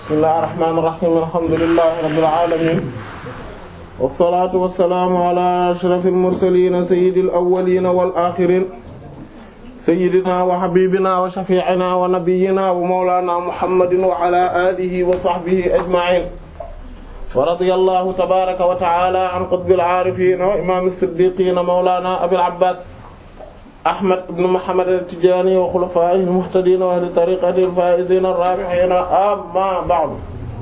bismillahir rahmanir rahim alhamdulillahi rabbil alamin wassalatu wassalamu ala ashrafil mursalin sayyidil awwalin wal akhirin sayyidina wa habibina wa shafi'ina wa nabiyyina wa mawlana muhammadin wa ala alihi wa sahbihi ajma'in wa radiyallahu tabaraka wa ta'ala an qutbil arifin wa imam as-siddiqin mawlana abil abbas ahmad ibn muhammad at-tijani wa khulafaihi al-muhtadin wa ahli tariqatihi al-faizin ar-rabihin amma ba'du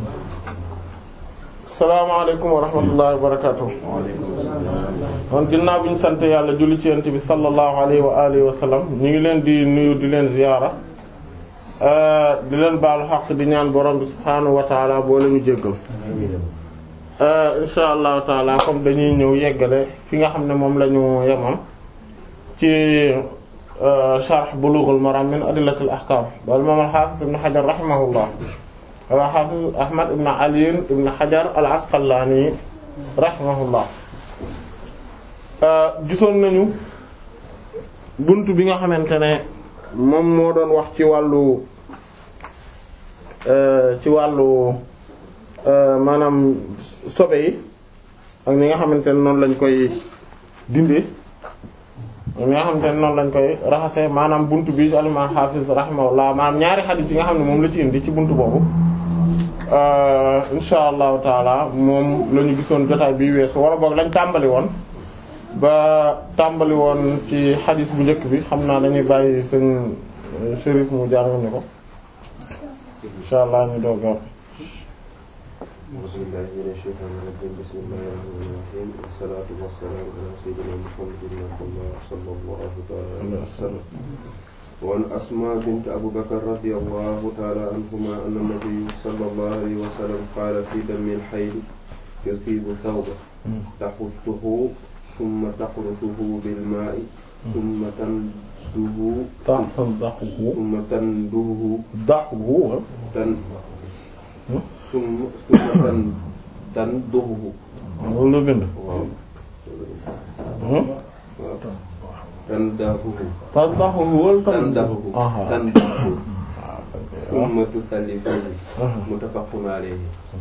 assalamu alaykum wa rahmatullahi wa barakatuh kon ginnaaw bi ñu sant yàlla julli ci yonent bi sallallahu alayhi wa alihi wa sallam ñu ngi leen di nuyu di leen ziyaara di leen baalu xaq di ñaan borom bi subhaanahu wa taala boo leen jéggal insha allahu taala comme dañuy ñëw yeggale fi nga xam ne moom la ñu yemam ci sharh bulughul maram min adillatil ahkam wal imam al-hafiz ibn hajar rahimahullah wala hafiz ahmad ibn ali ibn hajar al-asqalani rahimahullah gisoon nañu bunt bi nga xamante ne moom moo doon wax ci wàllu ci wàllu maanaam sobe yi ak ni nga xamante ne noonu lañ koy dindee ñi nga xamante ne noonu lañ koy raxase maanaam buntu bi al-imam hafiz rahimahullah maanaam ñaari xadiis yi nga xam ne moom la ci indi ci buntu boobu insha allahu taala moom la ñu gisoon jotaay bi weesu wala boog lañ tàmbali woon ba tàmbali woon ci xadiis bu njëkk bi xam naa dañuy bàyyi seen shérif mu jàng ni ko insha allah ñu dooga أعوذ بالله من الشيطان الرجيم بسم الله الرحمن الرحيم والصلاة والسلام على سيدنا محمد صلى الله عليه وسلم وعن أسماء بنت أبو بكر رضي الله تعالى عنهما أن النبي صلى الله عليه وسلم قال في دم الحيض يصيب ثوبه تحثه ثم تقرصه بالماء ثم تندهه تنضحه ثم تندهه ضحه تن ثم ثم تن تندهه loolu la bind waaw waaw tandahuhu tandaxuhu wala tandahuhu aha tandahuhu ثم تصلي فيه متفق عليه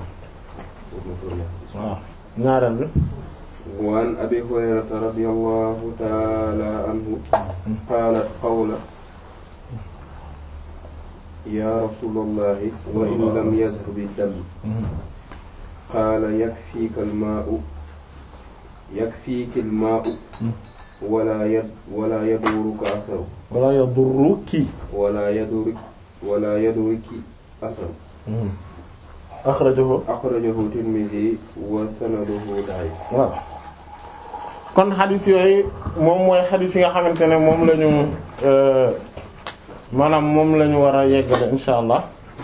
waaw ñaareel bi وعن أبي هريرة رضي الله تعالى عنه قالت قولا يا رسول الله وإن لم يذهب الدم قال يكفيك الماء يكفيك الماء ولا يد ولا يدورك أثره wala yadurruki ولا يدورك ولا يدورك أثره axrajahu أخرجه الترمذي وسنده ضعيف waaw kon xadis yooyu moom mooy xadis yi nga xamante ne moom la ñu maanaam moom la ñu war a yeggale insha allah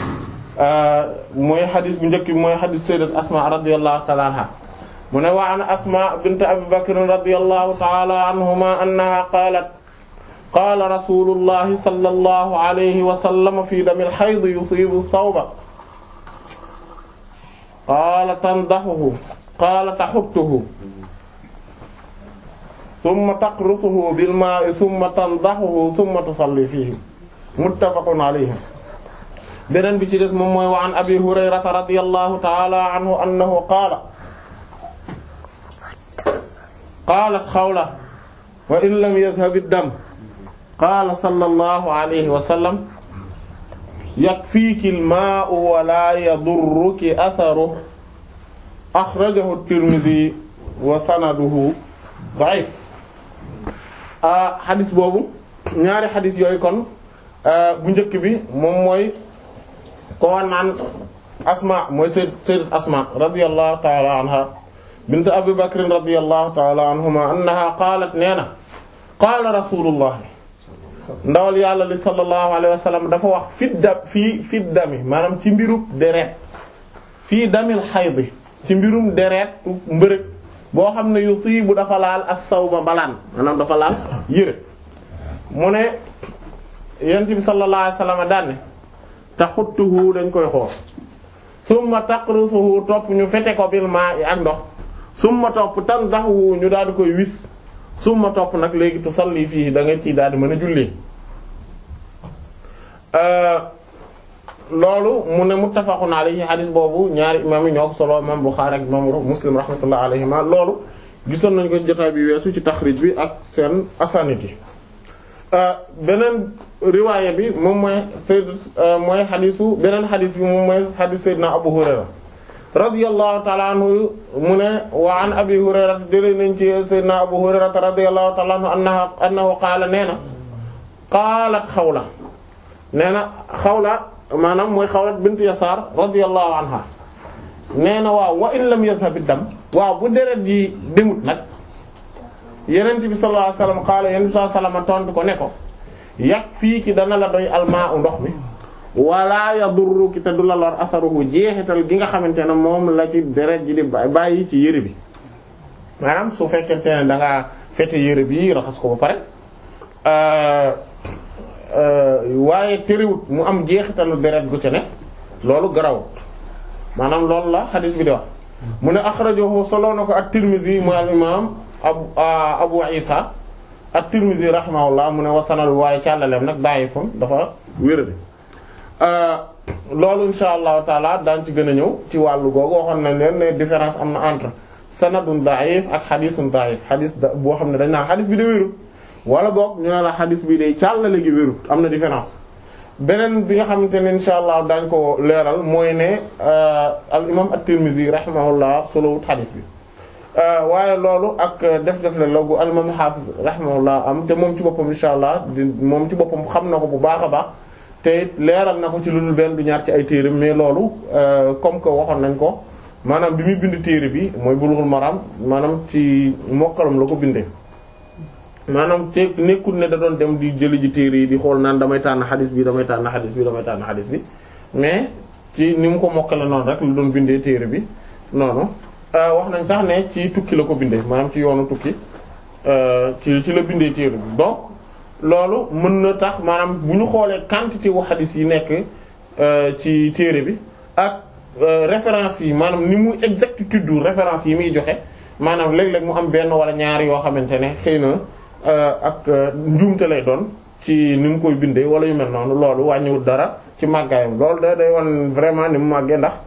mooy xadis bu njëkk bi mooy xadis sayyidat asma radiyallahu ta'ala anha mu ne wa an asma bint abi bakr radiyallahu ta'ala anhuma annaha qalat qala rasulullahi sallallahu alayhi wa sallam fi damil hayd yusibu thawba qala tandahuhu qala tahuttuhu thumma taqrusuhu bil ma'i thumma tandahuhu thumma tusalli fihi muttafaqun alayhi beneen bi ci des moom mooy wa an abi hurayrata radiyallahu ta'ala anhu annahu qaala qaalat xawla wa in lam yadhhab ad-dam qaala sallallahu alayhi wa sallam yakfiiki al-maa'u wa laa yadurruki atharuhu akhrajahu at-Tirmidhi wa sanaduhu da'if ah xadis boobu ñaari xadis yooyu kon bu njëkk bi moom mooy ko naan asma mooy sayyid sayyidat asma radiyallahu ta'ala anha bint abi bakr radiyallahu ta'ala anhuma annaha qaalat nee na qaala rasulullah ndawal yàlla li sallallahu alayhi wa sallam dafa wax fi da fii fi dami maanaam ci mbirub deret fii damil xayd ci mbirum deret mbërëg boo xam ne yusibu dafa laal as-sawba mbalaan maanaam dafa laal yére mu ne yent bi sallallahu alayhi wasallam daan ne taxuttuhu dañ koy xoos summa taqrusuhu topp ñu fete ko bil ma'i ak ndox summa topp tandahu ñu daal di koy wis summa topp nag léegi tusalli fii da nga ciy daal di mën a julli loolu mu ne muttafaqun alayhi hadith boobu ñaari imam yi ñoo ko solo imam Bukhari ak imam Muslim rahmatullah alayhima loolu gisoon nañ ko jotaay bi weesu ci taxrij bi ak seen asanid yi beneen riwaaya bi moom mooy sayd mooy xadisu beneen xadis bi moom mooy xadis sayyidina Abu Hurayra radiyallahu ta'ala anhu mu ne wa an Abi Hurayra jëlee nañ ci sayyidina Abu Hurayra radiyallahu ta'ala anhu annahu annahu qaala nee na qaalat Xawla nee na Xawla maanaam mooy Xawla bint Yasaar radiyallahu anha nee na waaw wa in lam yadhhab ad-dam waaw bu deret yi demut nag Yonent bi sallallahu alayhi wasallam qaala Yonent bi sallallahu alayhi wasallam tontu ko ne ko yàq fii ki dana la doy almaa u ndox mi wala yadurru ki te du la lor asaruhu jeexital gi nga xamante ne moom la ci deret ji di bàyyi ci yére bi maanaam su fekkente ne da ngaa fete yére bi raxas ko ba pare waaye terewut mu am jeexitalu deret gu ci ne loolu garawut maanaam loolu la xadis bi di wax mu ne axrajahu solo na ko at-Tirmidhi mu al imam abu abu isa at-Tirmidhi rahimahullah mu ne wasanal waaye càllaleem nag da'ifun dafa wéradi loolu insha allahu taala daan ci gën a ñëw ci wàllu googu waxoon nañ leen ne différence am na entre sanadun da'if ak xadisun da'if xadis da boo xam ne dañ naan xadis bi de wérut wala boog ñu ne la xadis bi day càllale gi wérut am na différence beneen bi nga xamante ne insha allah daañ ko leeral mooy ne al imam at-Tirmidhi rahimahullah solowut xadis bi waaye loolu ak def-def la logu al imam hafiz rahimahullah am te moom ci boppam insha allah di moom ci boppam xam na ko bu baax a baax te leeral na ko ci lu dul benn du ñaar ci ay téere mais loolu comme que waxoon nañ ko maanaam bi muy bind téere bi mooy Bulughul Maram maanaam ci mokkalam la ko bindee maanaam te nekkul ne da doon dem di jëli ji téere yi di xool naan damay tànn xadis bi damay tànn xadis bi damay tànn xadis bi mais ci ni mu ko mokkale noonu rek lu doon bindee téere bi noonu wax nañ sax ne ci tukki la ko bindee maanaam ci yoonu tukki ci ci la bindee téere bi donc loolu mën na tax maanaam bu ñu xoolee quantité wu xadis yi nekk ci téere bi ak référence yi maanaam ni mu exactitude référence yi muy joxe maanaam léeg-léeg mu am benn wala ñaari yoo xamante ne xëy na ak njuumte lay doon ci ni mu koy bindee wala yu mel noonu loolu wàññiwul dara ci màggaayam loolu da day wan vraiment ni mu màggee ndax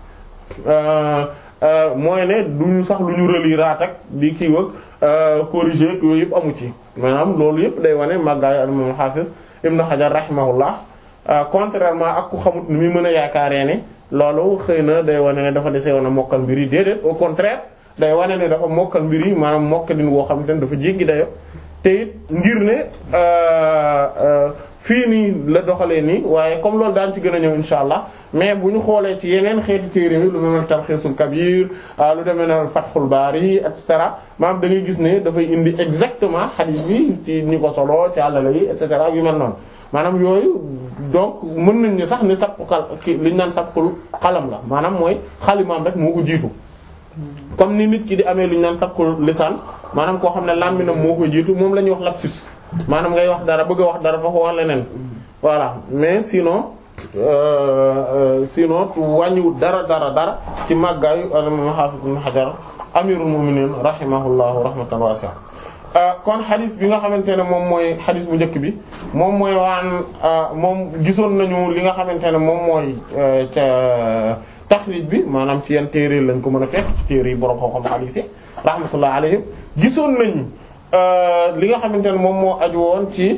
mooy ne du ñu sax lu ñu reliraat ak di kii wëg corriger yooyu yëpp amu ci maanaam loolu yëpp day wane màggaayu al-imam Hafiz Ibn Hajar rahimahullah contrairement ak ku xamut ni muy mën a yaakaaree ne loolu xëy na day wane ne dafa dese woon a mokkal mbir yi déedéet au contraire day wane ne dafa mokkal mbir yi maanaam mokkalin woo xam te ne dafa jéggi dayo te it ngir ne fii nii la doxalee nii waaye comme loolu daan ci gën a ñëw insha allah mais bu ñu xoolee ci yeneen xeeti téere yi lu mel ne Talxiisul Kabir lu demee ne Fathul Bari et cetera maanaam da ngay gis ne dafay indi exactement hadith bi ci ñi ko solo ci àllala yi et cetera yu mel noonu maanaam yooyu donc mën nañ ni sax ni sabqu xal ki li ñu naan sabqul xalam la maanaam mooy xalimaam rek moo ko jiitu comme ni nit ki di amee lu ñu naan sabqul lisaan maanaam koo xam ne làmminam moo ko jiitu moom la ñuy wax lapsus maanaam ngay wax dara bëgg a wax dara fa ko wax leneen voilà mais sinon sinon wàññiwut dara dara dara ci màggaayu al-imam Hafiz ibn Hajar amirul mu'minin rahimahullahu rahmatan wasi'a kon xadis bi nga xamante ne moom mooy xadis bu njëkk bi moom mooy waan moom gisoon nañu li nga xamante ne moom mooy ca taxrij bi maanaam ci yan téere lañ ko mën a fekk ci téere yi borom xam-xam xadis yi rahmatullah alayhim gisoon nañu li nga xamante ne moom moo aju woon ci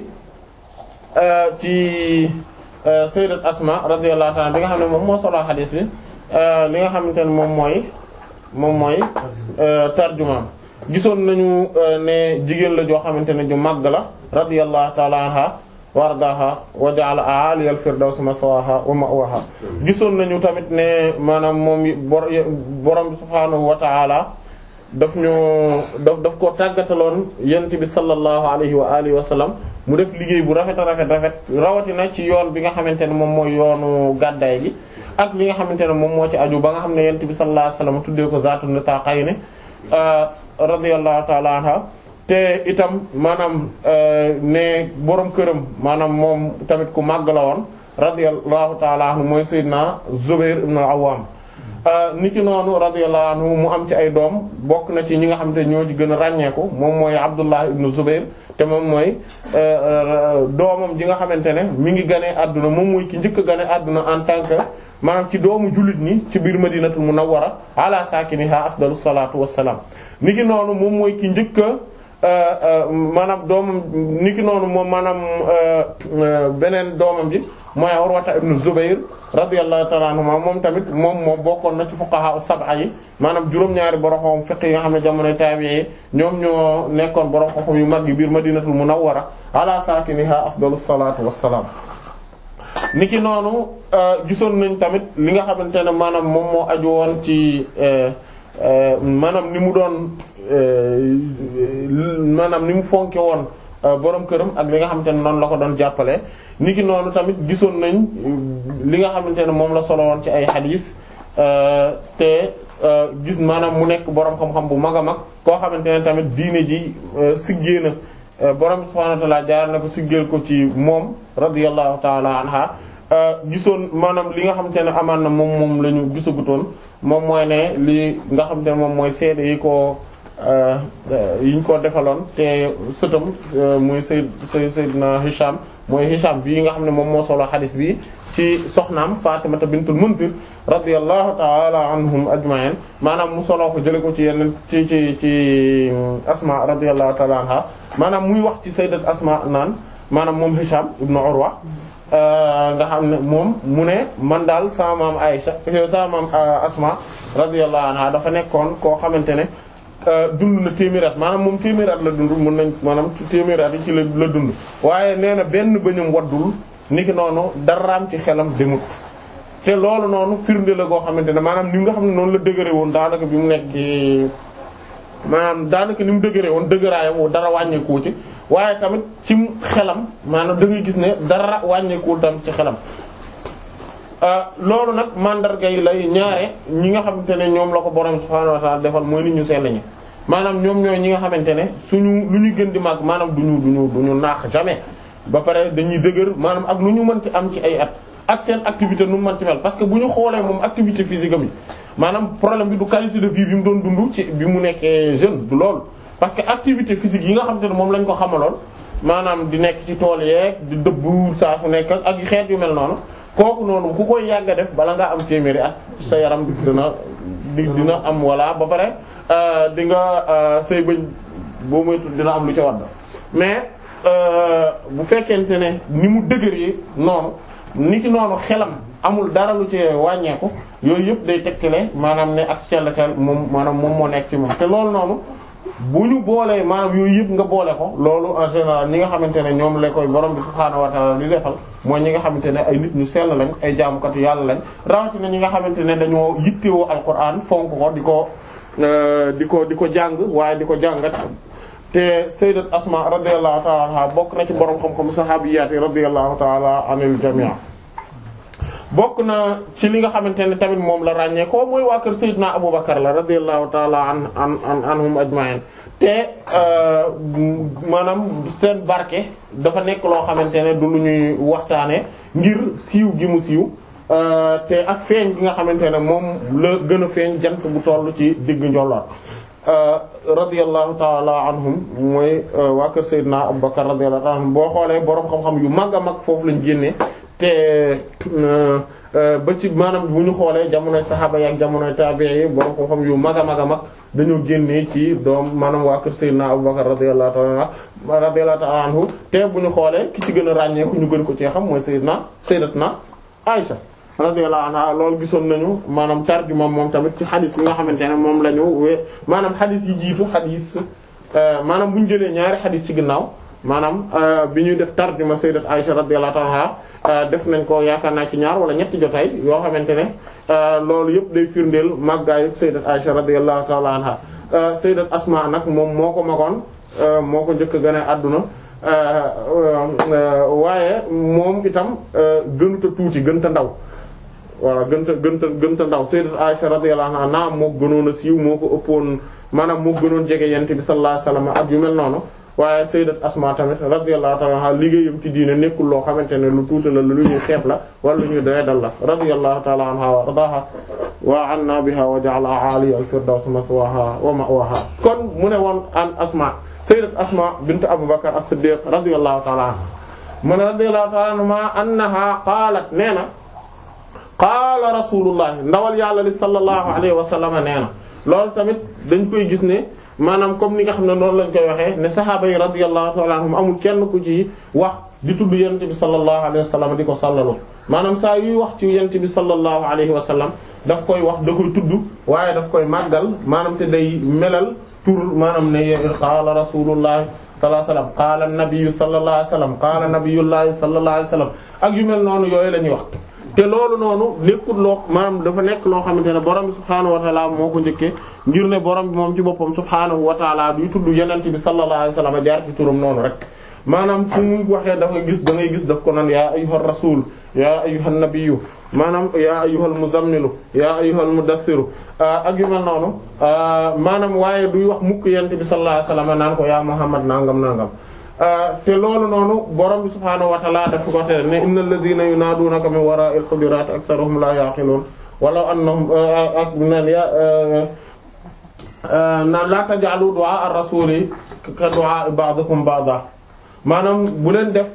ci sayyidat Asma radiyallahu ta'ala bi nga xam ne moom moo solo xadis bi li nga xamante ne moom mooy moom mooy tarjumaam gisoon nañu ne jigéen la joo xamante ne ju màgg la radiyallahu ta'ala anha wardaha wa ja'ala a'ali al-firdaws maswaha wa ma'waha gisoon nañu tamit ne maanaam moom borom bi subhaanahu wa ta'ala daf ñu daf daf koo tàggataloon yent bi sallallahu alayhi wa alihi wa sallam mu def liggéey bu rafet a rafet rafet rawatina ci yoon bi nga xamante ne moom mooy yoonu gàddaay gi ak li nga xamante ne moom moo ci aju ba nga xam ne yent bi sallallahu alayhi wa sallam tuddee ko zaatu nitaqayni radiyallahu ta'ala anha te itam maanaam ne borom këram maanaam moom tamit ku màgg la woon radiyallahu ta'ala anhu mooy sayyidina Zubair ibn al-Awwam niki noonu radiyallahu anhu mu am ci ay doom bokk na ci ñi nga xamante ne ñoo ci gën a ràññeeku moom mooy Abdullah ibn Zubair te moom mooy doomam ji nga xamante ne mi ngi gane àdduna moom mooy ki njëkk a gane àdduna en tant que maanaam ci doomu jullit ñi ci biir madinatul munawwara ala saakiniha afdalus salaatu wassalaam niki noonu moom mooy ki njëkk a maanaam doomam niki noonu moom maanaam beneen doomam ji mooy Urwata ibn Zubayr radiyallahu ta'ala anhuma moom tamit moom moo bokkoon na ci fuqaha sab'a yi maanaam juróom-ñaari borom xam fiqh yi nga xam ne jamonoy tabi'i ñoom ñoo nekkoon borom xam yu mag yi biir madinatul munawwara ala saakiniha afdalus salaatu wassalaam niki noonu gisoon nañ tamit li nga xamante ne maanaam moom moo aju woon ci maanaam ni mu doon maanaam ni mu fonke woon borom këram ak li nga xamante ne noonu la ko doon jàppale niki noonu tamit gisoon nañ li nga xamante ne moom la solo woon ci ay xadiis te gis maanaam mu nekk borom xam-xam bu mag a mag koo xamante ne tamit diine ji siggee na borom subhaanahu wa ta'aala jaar na ko siggeel ko ci moom radiyallahu ta'ala anha gisoon maanaam li nga xamante ne amaan na moom moom la ñu gisagutoon moom mooy ne li nga xamante ne moom mooy seede yi ko yi ñu ko defaloon te sëtam muy Sayyid Sayyidina Hisham mooy Hisham bii nga xam ne moom moo solo xadis bi ci soxnaam Fatimata bintul Munzir radiyallahu ta'ala anhum ajma'in maanaam mu solo ko jële ko ci yenn ci ci ci Asma radiyallahu ta'ala anha maanaam muy wax ci sayyidat Asma naan maanaam moom Hisham ibnu Urwa nga xam ne moom mu ne man daal sama maam Aïcha sama maam Asma radiyallahu anha dafa nekkoon koo xamante ne dund na téeméer at maanaam moom téeméer at la dund mën nañ maanaam ci téeméer at yi ci la la dund waaye nee na benn bëñam waddul niki noonu daraam ci xelam demut te loolu noonu firnde la goo xamante ne maanaam ni nga xam ne noonu la dëgëre woon daanaka bi mu nekk maanaam daanaka ni mu dëgëre woon dëgëraayam dara wàññeeku ci waaye tamit ci xelam maanaam da ngay gis ne dara wàññeekuwul tamit ci xelam loolu nag mandarga yi lay ñaare ñi nga xamante ne ñoom la ko borom subhaanahu wa ta'ala defal mooy nit ñu sell ñi maanaam ñoom ñooy ñi nga xamante ne suñu lu ñu gën di màgg maanaam duñu duñu duñu naax jamais ba pare dañuy dëgër maanaam ak lu ñu mënti am ci ay at ak seen activité nu mu mënti mel parce que bu ñu xoolee moom activité physique am yi maanaam problème bi du qualité de vie bi mu doon dund ci bi mu nekkee jeune du loolu parce que activité physique yi nga xamante ne moom lañ ko xamaloon maanaam di nekk ci tool yeeg di dëbbu saa su nekk ak xeet yu mel noonu kooku noonu ku koy yàgg a def bala ngaa am téeméeri at sa yaram dina dina am walla ba pare di nga say bëñ boo moytu dina am lu ca wadd mais bu fekkente ne ni mu dëgëree noonu ni ki noonu xelam amul dara lu ci wàññeeku yooyu yëpp day tegtale maanaam ne ak cellatel moom maanaam moom moo nekk ci moom te loolu noonu bu ñu boolee maanaam yooyu yëpp nga boole ko loolu en général ñi nga xamante ne ñoom la koy borom bi subhaanahu wa ta'ala di defal mooy ñi nga xamante ne ay nit ñu sell lañ ay jaamukatu yàlla lañ rawatina ñi nga xamante ne dañoo yittewoo alquran fonk ko di ko di ko di ko jàng waaye di ko jàngat te sayyidat asma radiyallahu ta'ala anha bokk na ci borom xam-xam sahabiyaat yi radiyallahu ta'ala anil jami' bokk na ci li nga xamante ne tamit moom la ràññee ko mooy waa kër Seydina Aboubacar la radiyallahu ta'ala an an anhum ajma'in te maanaam seen barke dafa nekk loo xamante ne du lu ñuy waxtaane ngir siiw gi mu siiw te ak feeñ gi nga xamante ne moom la gën a feeñ jant bu toll ci digg njolloor radiyallahu ta'ala anhum mooy waa kër Seydina Aboubacar radiyallahu ta'ala anhum boo xoolee boroom xam-xam yu mag a mag foofu lañ génnee te ba ci maanaam bu ñu xoolee jamonoy saxaaba yi ak jamonoy tabi'i yi borom ko xam yu mag a mag a mag dañoo génnee ci doom maanaam waa kër Seydina Abubakar radiyallahu ta'ala radiyallahu ta'ala anhu te bu ñu xoolee ki ci gën a ràññeeku ñu gën ko ci xam mooy Seydina Sayyidatna Aisha radiyallahu anha loolu gisoon nañu maanaam tarjuma moom tamit ci xadis bi nga xamante ne moom la ñu we maanaam xadis yi jiitu xadis maanaam bu ñu jëlee ñaari xadis ci ginnaaw maanaam bi ñuy def tarjuma sayyidat Aisha radiyallahu ta'ala def nañ ko yaakaar naa ci ñaar wala ñetti jotaay yoo xamante ne loolu yëpp day firndeel màggaayu sayyidat Aisha radiyallahu ta'ala anha sayyidat Asma nag moom moo ko magoon moo ko njëkk a gën a àdduna waaye moom itam gënuta tuuti gënta ndaw voilà gënta gënta gënta ndaw sayyidat Aisha radiyallahu anha naam moo gënoon a siiw moo ko ëppoon maanaam moo gënoon jege yent bi sallallahu alayhi wasallam ak yu mel noonu waaye sayyidat Asma tamit radiyallahu ta'ala anha liggéeyam ci diine nekkul loo xamante ne lu tuuti la lu ñuy xeeb la wala lu ñuy doyadal la radiyallahu ta'ala anha wa ardaha wa anna biha wa ja'ala 'aliya al-firdaws maswaha wa ma'waha kon mu ne woon an Asma sayyidat Asma bint Abu Bakr as-Siddiq radiyallahu ta'ala anha man radiyallahu ta'ala anha annaha qaalat nee na qaala rasulullah ndawal yàlla li sallallahu alayhi wa sallam nee na loolu tamit dañ koy gis ne maanaam comme ni nga xam ne noonu lañ koy waxee ne saxaaba yi radiyallahu ta'ala anhum amul kenn ku ci wax di tudd yonent bi sallallahu alayhi wa sallam di ko sallalu maanaam saa yuy wax ci yonent bi sallallahu alayhi wa sallam daf koy wax da koy tudd waaye daf koy màggal maanaam te day melal tur maanaam ne qaala rasulullah sallallahu alayhi wa sallam qaala nabiyyu sallallahu alayhi wa sallam qaala nabiyyullahi sallallahu alayhi wa sallam ak yu mel noonu yooyu la ñuy wax te loolu noonu nekkul loo maanaam dafa nekk loo xamante ne borom bi subhaanahu wa taala moo ko njëkkee ngir ne borom bi moom ci boppam subhaanahu wa taala duy tudd yonent bi sallallahu alayhi wa sallam jaar ci turam noonu rek maanaam fu mu waxee dafa gis da ngay gis daf ko naan yaa ayyuhar rasul yaa ayyuhan nabiyyu maanaam yaa ayyuhal muzammilu yaa ayyuhal mudassiru ak yu mel noonu maanaam waaye duy wax mukk yonent bi sallallahu alayhi wa sallam naan ko yaa muhammad nangam nangam te loolu noonu borom bi subhaanahu wa ta'ala daf ko tere ne innal ladhina yunadunaka min wara'il hujurat aktharuhum la yaqilun walaw annahum ak naan ya naan la taj'alu du'a ar-rasuli ka du'a ba'dikum ba'da maanaam bu leen def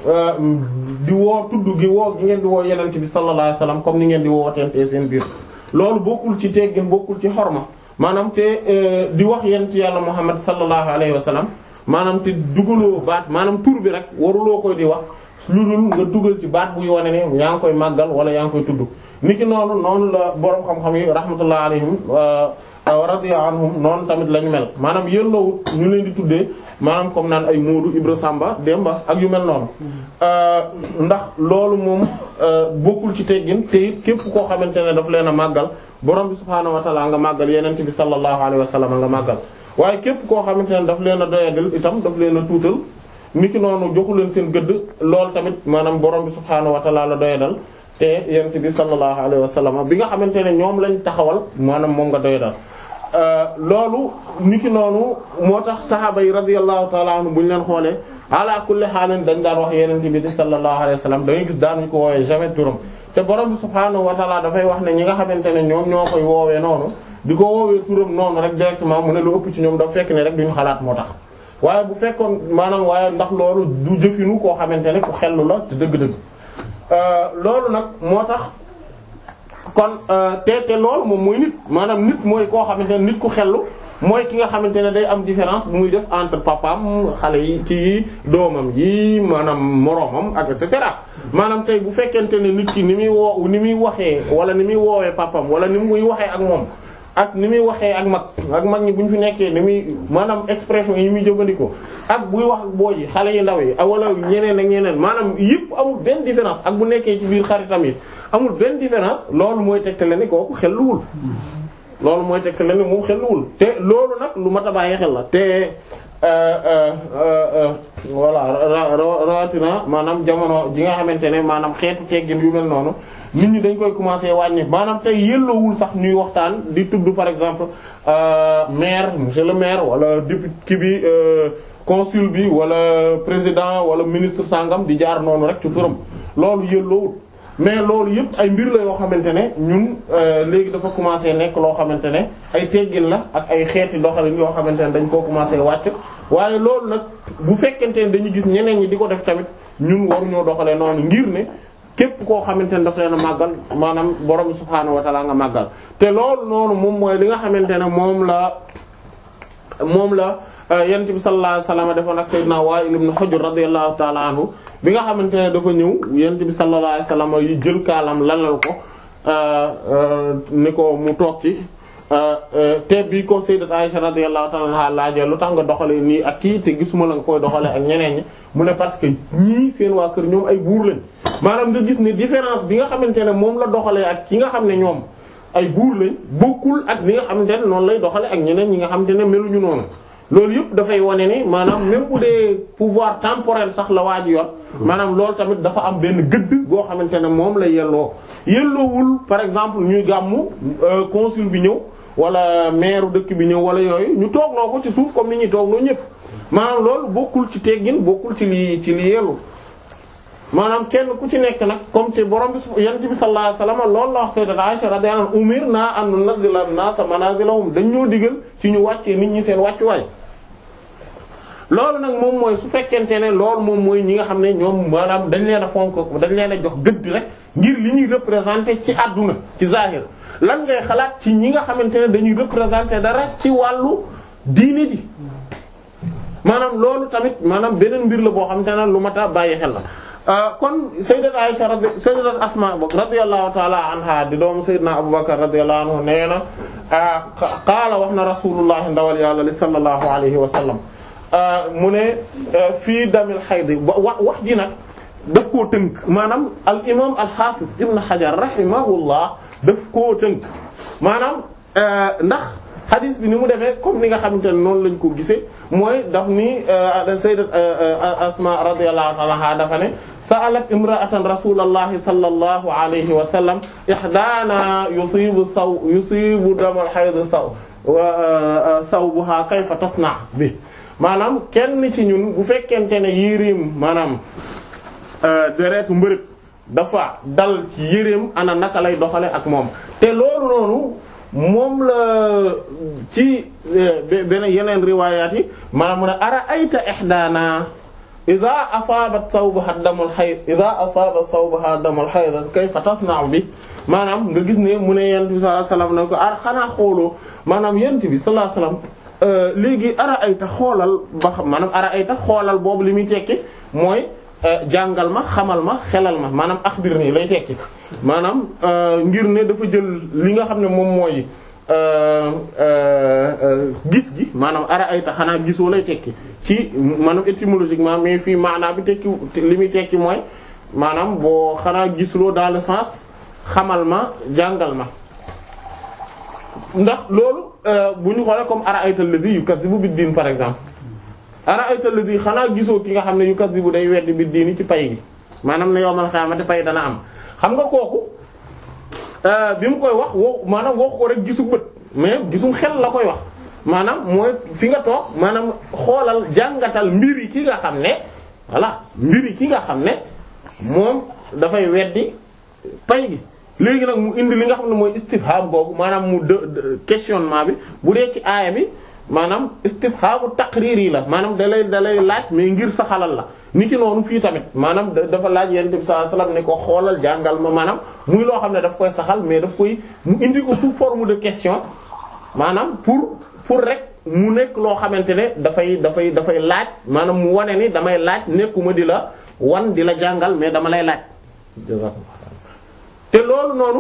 di woo tudd gi woo gi ngeen di woo yenent bi sallallahu alayhi wasallam comme ni ngeen di wootente seen biir loolu bokkul ci teggin bokkul ci xorma maanaam te di wax yent yàlla muhammad sallallahu alayhi wasallam maanaam te dugaloo baat maanaam tur bi rek waruloo koy di wax lu dul nga dugal ci baat buy wane ne yaa ngi koy màggal wala yaa ngi koy tudd niki noonu noonu la boroom xam-xam yi rahmatullah alayhim radiya anhum noonu tamit lañu mel maanaam yëlloowut ñu leen di tuddee maanaam comme naan ay Moodu Ibra Samba Demba ak yu mel noonu ndax loolu moom bokkul ci teggin te it képp koo xamante ne daf leen a màggal borom bi subhaanahu wa ta'ala nga màggal yenent bi sallallahu alayhi wa sallam nga màggal waaye képp koo xamante ne daf leen a doyadil itam daf leen a tuutal niki noonu joxu leen seen gëdd loolu tamit maanaam borom bi subhaanahu wa ta'ala la doyadal te yenent bi sallallahu alayhi wa sallam bi nga xamante ne ñoom lañ taxawal maanaam moom nga doyadal loolu niki noonu moo tax saxaaba yi radiyallahu ta'ala anhu bu ñu leen xoolee ala kulli xaalin dañ daan wax yenent bi di sallallahu alayhi wa sallam da ngay gis daanuñu ko woowee jamais turam te borom bi subhaanahu wa ta'ala dafay wax ne ñi nga xamante ne ñoom ñoo koy woowee noonu di ko woowee turam noonu rek directement mu ne lu ëpp ci ñoom dafa fekk ne rek duñu xalaat moo tax waaye bu fekkoon maanaam waaye ndax loolu du jëfinu koo xamante ne ku xellu la te dëgg-dëgg loolu nag moo tax kon te te loolu moom mooy nit maanaam nit mooy koo xamante ne nit ku xellu mooy ki nga xamante ne day am différence bu muy def entre papaam xale yi kii doomam yi maanaam moroomam ak et cetera maanaam tey bu fekkente ne nit ki ni muy woo ni muy waxee wala ni muy woowee papaam wala ni muy waxee ak moom ak ni muy waxee ak mag ak mag ñi bu ñu fi nekkee ni muy maanaam expression yi muy jëfandikoo ak buy wax ak boo yi xale yu ndaw yi wala ñeneen ak ñeneen maanaam yëpp amul benn différence ak bu nekkee ci biir xaritam yi amul benn différence loolu mooy tegtale ni kooku xelluwul loolu mooy tegtale ni moom xelluwul te loolu nag lu mat a bàyyi xel la te voilà rawatina maanaam jamono ji nga xamante ne maanaam xeetu teggin yu mel noonu nit ñi dañ koy commencer wàññi maanaam tey yelloowul sax ñuy waxtaan di tudd par exemple maire monsieur le maire wala député ki bi consul bi wala président wala ministre sangam di jaar noonu rek ci turam loolu yelloowul mais loolu yëpp ay mbir la yoo xamante ne ñun léegi dafa commencer nekk loo xamante ne ay teggin la ak ay xeeti doxalin yoo xamante ne dañ koo commencer wàcc waaye loolu nag bu fekkente ne dañu gis ñeneen ñi di ko def tamit ñun waruñoo doxalee noonu ngir ne képp koo xamante ne daf leen a màggal maanaam borom subhaanahu wa ta'ala nga màggal te loolu noonu moom mooy li nga xamante ne moom la moom la yonent bi sallallahu alayhi wasallam defoon ak sayyidina Wa'il ibn Hujr radiyallahu ta'ala anhu bi nga xamante ne dafa ñëw yonent bi sallallahu alayhi wasallam yi jël kaalam lalal ko ni ko mu toog ci te bi ko sayyidat Aisha radiyallahu ta'ala anha laajee lu tax nga doxalee nii ak kii te gisuma la nga koy doxalee ak ñeneen ñi mu ne parce que ñii seen waa kër ñoom ay buur lañ maanaam nga gis ne différence bi nga xamante ne moom la doxalee ak ki nga xam ne ñoom ay buur lañ bokkul ak li nga xamante ne noonu lay doxalee ak ñeneen ñi nga xamante ne meluñu noonu loolu yëpp dafay wane ni maanaam même bu dee pouvoir temporel sax la waa ji yor maanaam loolu tamit dafa am benn gëdd goo xamante ne moom la yelloo yelloowul par exemple ñuy gàmmu consul bi ñëw wala maire dëkk bi ñëw wala yooyu ñu toogloo ko ci suuf comme ni ñuy toogloo ñëpp maanaam loolu bokkul ci teggin bokkul ci li ci li yellu maanaam kenn ku ci nekk nag comme te borom bi yonent bi sallallahu alayhi wasallam loolu la wax sayyidat Aisha radiyallahu anha umirna an nunazzila an-nasa manazilahum dañ ñoo digal ci ñu wàccee nit ñi seen wàccuwaay loolu nag moom mooy su fekkente ne loolu moom mooy ñi nga xam ne ñoom maanaam dañ leen a fonk dañ leen a jox gëdd rek ngir li ñuy représenter ci àdduna ci zahir lan ngay xalaat ci ñi nga xamante ne dañuy représenter dara ci wàllu diine ji maanaam loolu tamit maanaam beneen mbir la boo xamante ne lu mat a bàyyi xel la kon sayyidat Aisha radi sayyidat Asma bok radiyallahu ta'ala anha di doomu sayyidina Abubakar radiyallahu anhu nee na qaala wax na rasulullah ndawal yàlla li sallallahu alayhi wa sallam mu ne fii damil xayd wa wax ji nag daf koo tënk maanaam al imam al hafiz ibn Hajar rahimahullah daf koo tënk maanaam ndax hadith bi ni mu defee comme ni nga xamante ne noonu lañ ko gisee mooy daf ni sayyidat Asma radiyallahu ta'ala anha dafa ne sa'alat imra'atan rasulallahi sallallahu alayhi wa sallam ihdana yusibu saw yusibu damal hayd saw sawbuha kayfa tasna bi maanaam kenn ci ñun bu fekkente ne yéreem maanaam deretu mbërëg dafa dal ci yéreem ana naka lay doxale ak moom te loolu noonu moom la ci beneen yeneen riwaayaat yi maanaam mu ne ara ayta ihdaana ida asaabat sawbaha damul hayd ida asaabat sawbaha damul hayd kayfa tasna'u bi maanaam nga gis ne mu ne yent bi sallallahu alayhi wasallam ne ko ar xanaa xooloo maanaam yent bi sallallahu alayhi wasallam léegi ara ayta xoolal ba xam maanaam ara ayta xoolal boobu li muy tekki mooy jàngal ma xamal ma xelal ma maanaam axbir nii lay tekki maanaam ngir ne dafa jël li nga xam ne moom mooy gis gi maanaam ara ayta xanaa gisoo lay tekki ci maanaam étymologiquement mais fii maanaa bi tekki li muy tekki mooy maanaam boo xanaa gisuloo dans le sens xamal ma jàngal ma ndax loolu bu ñu xoolee comme ara ayta allazi yukazzibu bid-din par exemple ara ayta allazi xanaa gisoo ki nga xam ne yukazzibu day weddi bid-din ci pay gi maanaam ne yowmal xiyaamati pay dana am xam nga kooku bi mu koy wax woo maanaam wax ko rek gisu bët mais gisum xel la koy wax maanaam mooy fi nga toog maanaam xoolal jàngatal mbir yi ki nga xam ne voilà mbir yi ki nga xam ne moom dafay weddi pay gi léegi nag mu indi li nga xam ne mooy istifham googu maanaam mu de questionnement bi bu dee ci aaya bi maanaam istifhamu taqriri la maanaam dalay dalay laaj mais ngir saxalal la ni ki noonu fii tamit maanaam dafa laaj yonent bi sallallahu alayhi wasallam ne ko xoolal jàngal ma maanaam muy loo xam ne daf koy saxal mais daf koy mu indi ko sous forme de question maanaam pour pour rek mu nekk loo xamante ne dafay dafay dafay laaj maanaam mu wane ni damay laaj nekkuma di la wan di la jàngal mais dama lay laaj te loolu noonu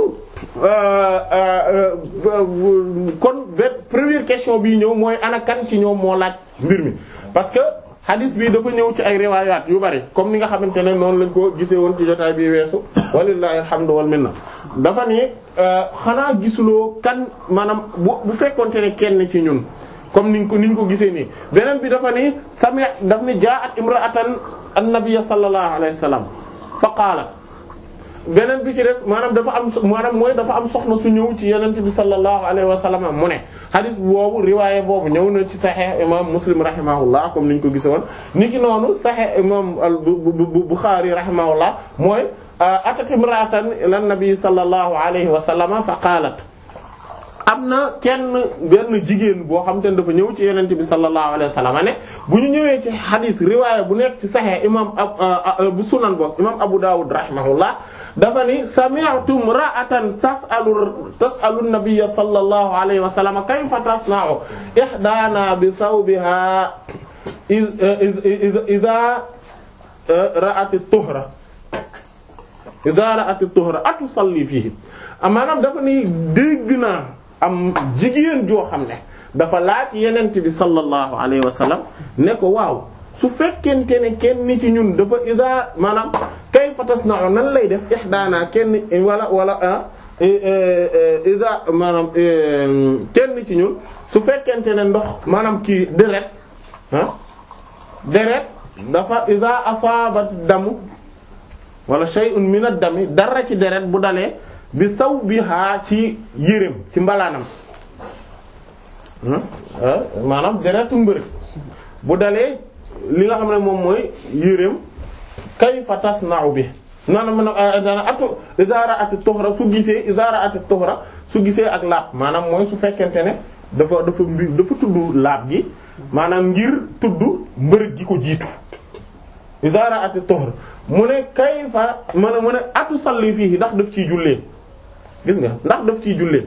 kon benn première question bii ñëw mooy ana kan ci ñoom moo laaj mbir mi parce que hadith bi dafa ñëw ci ay riwaayaat yu bari comme ni nga xamante ne noonu lañ ko gisee woon ci jotaay bi weesu walillahi alhamdu wal minna dafa ne xanaa gisuloo kan maanaam bu bu fekkonte ne kenn ci ñun comme niñ ko niñ ko gisee nii beneen bi dafa ni sami daf ni jaa'at imra'atan an-nabiy sallallahu alayhi wasallam fa qaalat beneen bi ci des maanaam dafa am maanaam mooy dafa am soxna su ñëw ci yenent bi sallallahu alayhi wa sallam mu ne hadith boobu riwaaye boobu ñëw na ci sahih imam muslim rahimahullah comme niñ ko gise woon ni ki noonu sahih imam bukhari rahimahullah mooy atat imra'atan ila nabi sallallahu alayhi wa sallam fa qaalat am na kenn benn jigéen boo xam te ne dafa ñëw ci yenent bi sallallahu alayhi wa sallam ne bu ñu ñëwee ci hadith riwaaya bu nekk ci sahih imam bu sunan boobu imam abu dawud rahimahullah dafa ni sami'tu imra'atan tas'alu tas'alu an-nabiyya sallallahu alayhi wa sallam kayfa tasna'u ihdana bi thawbiha idha ra'at at-tuhra idha ra'at at-tuhra atusalli fihi maanaam dafa ni dégg naa am jigéen joo xam ne dafa laaj yenent bi sallallahu alayhi wa sallam ne ko waaw su fekkente ne kenn ci ñun dafa ida maanaam kayfa tasna'u nan lay def ihdaana kenn wala wala ida maanaam kenn ci ñun su fekkente ne ndox maanaam kii deret ah deret dafa ida asaabat damu wala shay'un min ad-dami dara ci deret bu dalee bi sawbiha ci yéreem ci mbalaanam maanaam deretu mbërëg bu dalee li nga xam ne moom mooy yéreem kayfa tasna'u bi noonu man dana atu izara ati tuhra su gisee izara ati tuhra su gisee ak laab maanaam mooy su fekkente ne dafa dafa mbir dafa tudd laab gi maanaam ngir tudd mbërëg gi ko jiitu iza ra'at at-tuhr mu ne kayfa mu ne mu ne atu salli fii ndax daf ciy jullee gis nga ndax daf ciy jullee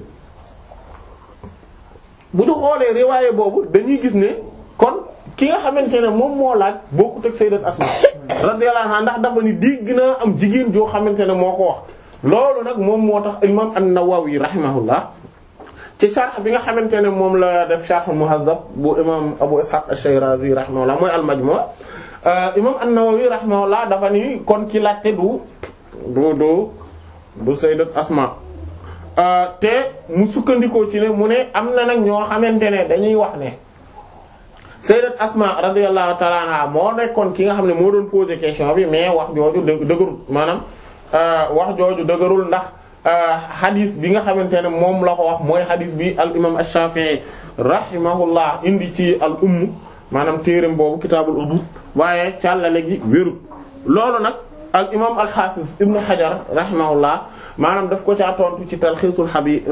bu ñu xoolee riwaaye boobu dañuy gis ne kon ki nga xamante ne moom moo laaj bokkut ak sayyidat Asma radiyallahu anha ndax dafa ni dégg naa am jigéen joo xamante ne moo ko wax loolu nag moom moo tax imam an-Nawawi rahimahullah ci sharh bi nga xamante ne moom la def sharh Muhazzab bu imam Abu Ishaq ash-Shirazi rahimahullah mooy al-Majmu' imam an-Nawawi rahimahullah dafa ni kon ki laajte du du du du sayyidat Asma te mu sukkandikoo ci ne mu ne am na nag ñoo xamante ne dañuy wax ne sayyidat Asma radiyallahu ta'ala anha moo nekkoon ki nga xam ne moo doon poser question bi mais wax jooju dë dëgërul maanaam wax jooju dëgërul ndax hadis bi nga xamante ne moom la ko wax mooy hadis bi al imam ash-Shafi'i rahimahullah indi ci al umm maanaam téereem boobu kitaabul umm waaye càllale gi wérut loolu nag al imam al hafiz ibnu Hajar rahimahullah maanaam daf ko caa tontu ci talxiisul xabir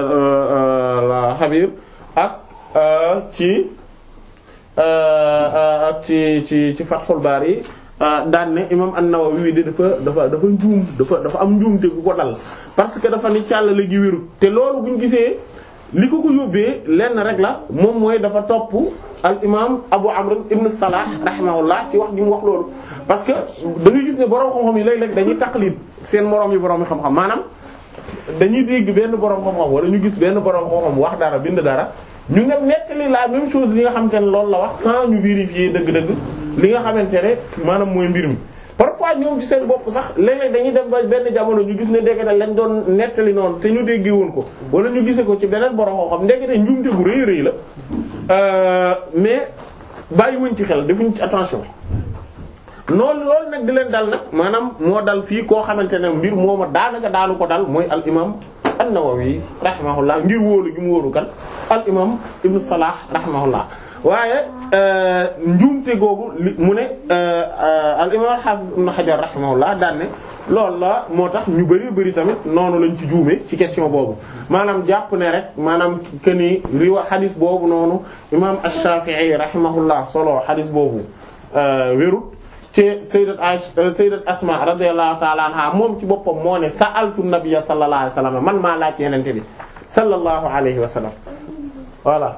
xabir ak ci ak ci ci ci Fathul Bari daan ne imam an-Nawawi de dafa dafa dafa njuum dafa dafa am njuumte gu ko dal parce que dafa ni càllale gi wérut te loolu buñ gisee li ko ko yóbbee lenn rek la moom mooy dafa topp al imam Abu Amr ibn Salah rahimahullah ci wax ji mu wax loolu parce que da ngay gis ne borom xam-xam yi léeg-léeg dañuy taqlid seen moroom yi borom xam-xam maanaam dañuy dégg benn borom xam-xam wala ñu gis benn borom xam-xam wax dara bind dara ñu ne nettali la même chose li nga xamante ne loolu la wax sans ñu vérifier dëgg-dëgg li nga xamante ne maanaam mooy mbir mi. parfois ñoom ci seen bopp sax léeg-léeg dañuy dem ba benn jamono ñu gis ne ndekete lañ doon nettali noonu te ñu déggee woon ko wala ñu gisee ko ci beneen borom xam-xam ndekete njuumte gu rëy rëy la mais bàyyiwuñ ci xel defuñ ci attention. noonu loolu nag di leen dal nag maanaam moo dal fii koo xamante ne mbir mooma daanaka daanu ko dal mooy al imam an-Nawawi rahimahullah ngir wóolu gi mu wóolu kan al imam ibn Salah rahimahullah waaye njuumte googu li mu ne al imam al-Hafiz ibn Hajar rahimahullah daan ne loolu la moo tax ñu bari bari tamit noonu lañ ci juume ci question boobu maanaam jàpp ne rek maanaam que ni riwa xadis boobu noonu imam ash-Shafi'i rahimahullah solo xadis boobu wérut ci sayyidat Aisha sayyidat Asma radiyallahu ta'ala anha moom ci boppam moo ne sa'altu nabiyya sallallahu alayhi wa sallam man maa laaj yenente bi sallallahu alayhi wa sallam voilà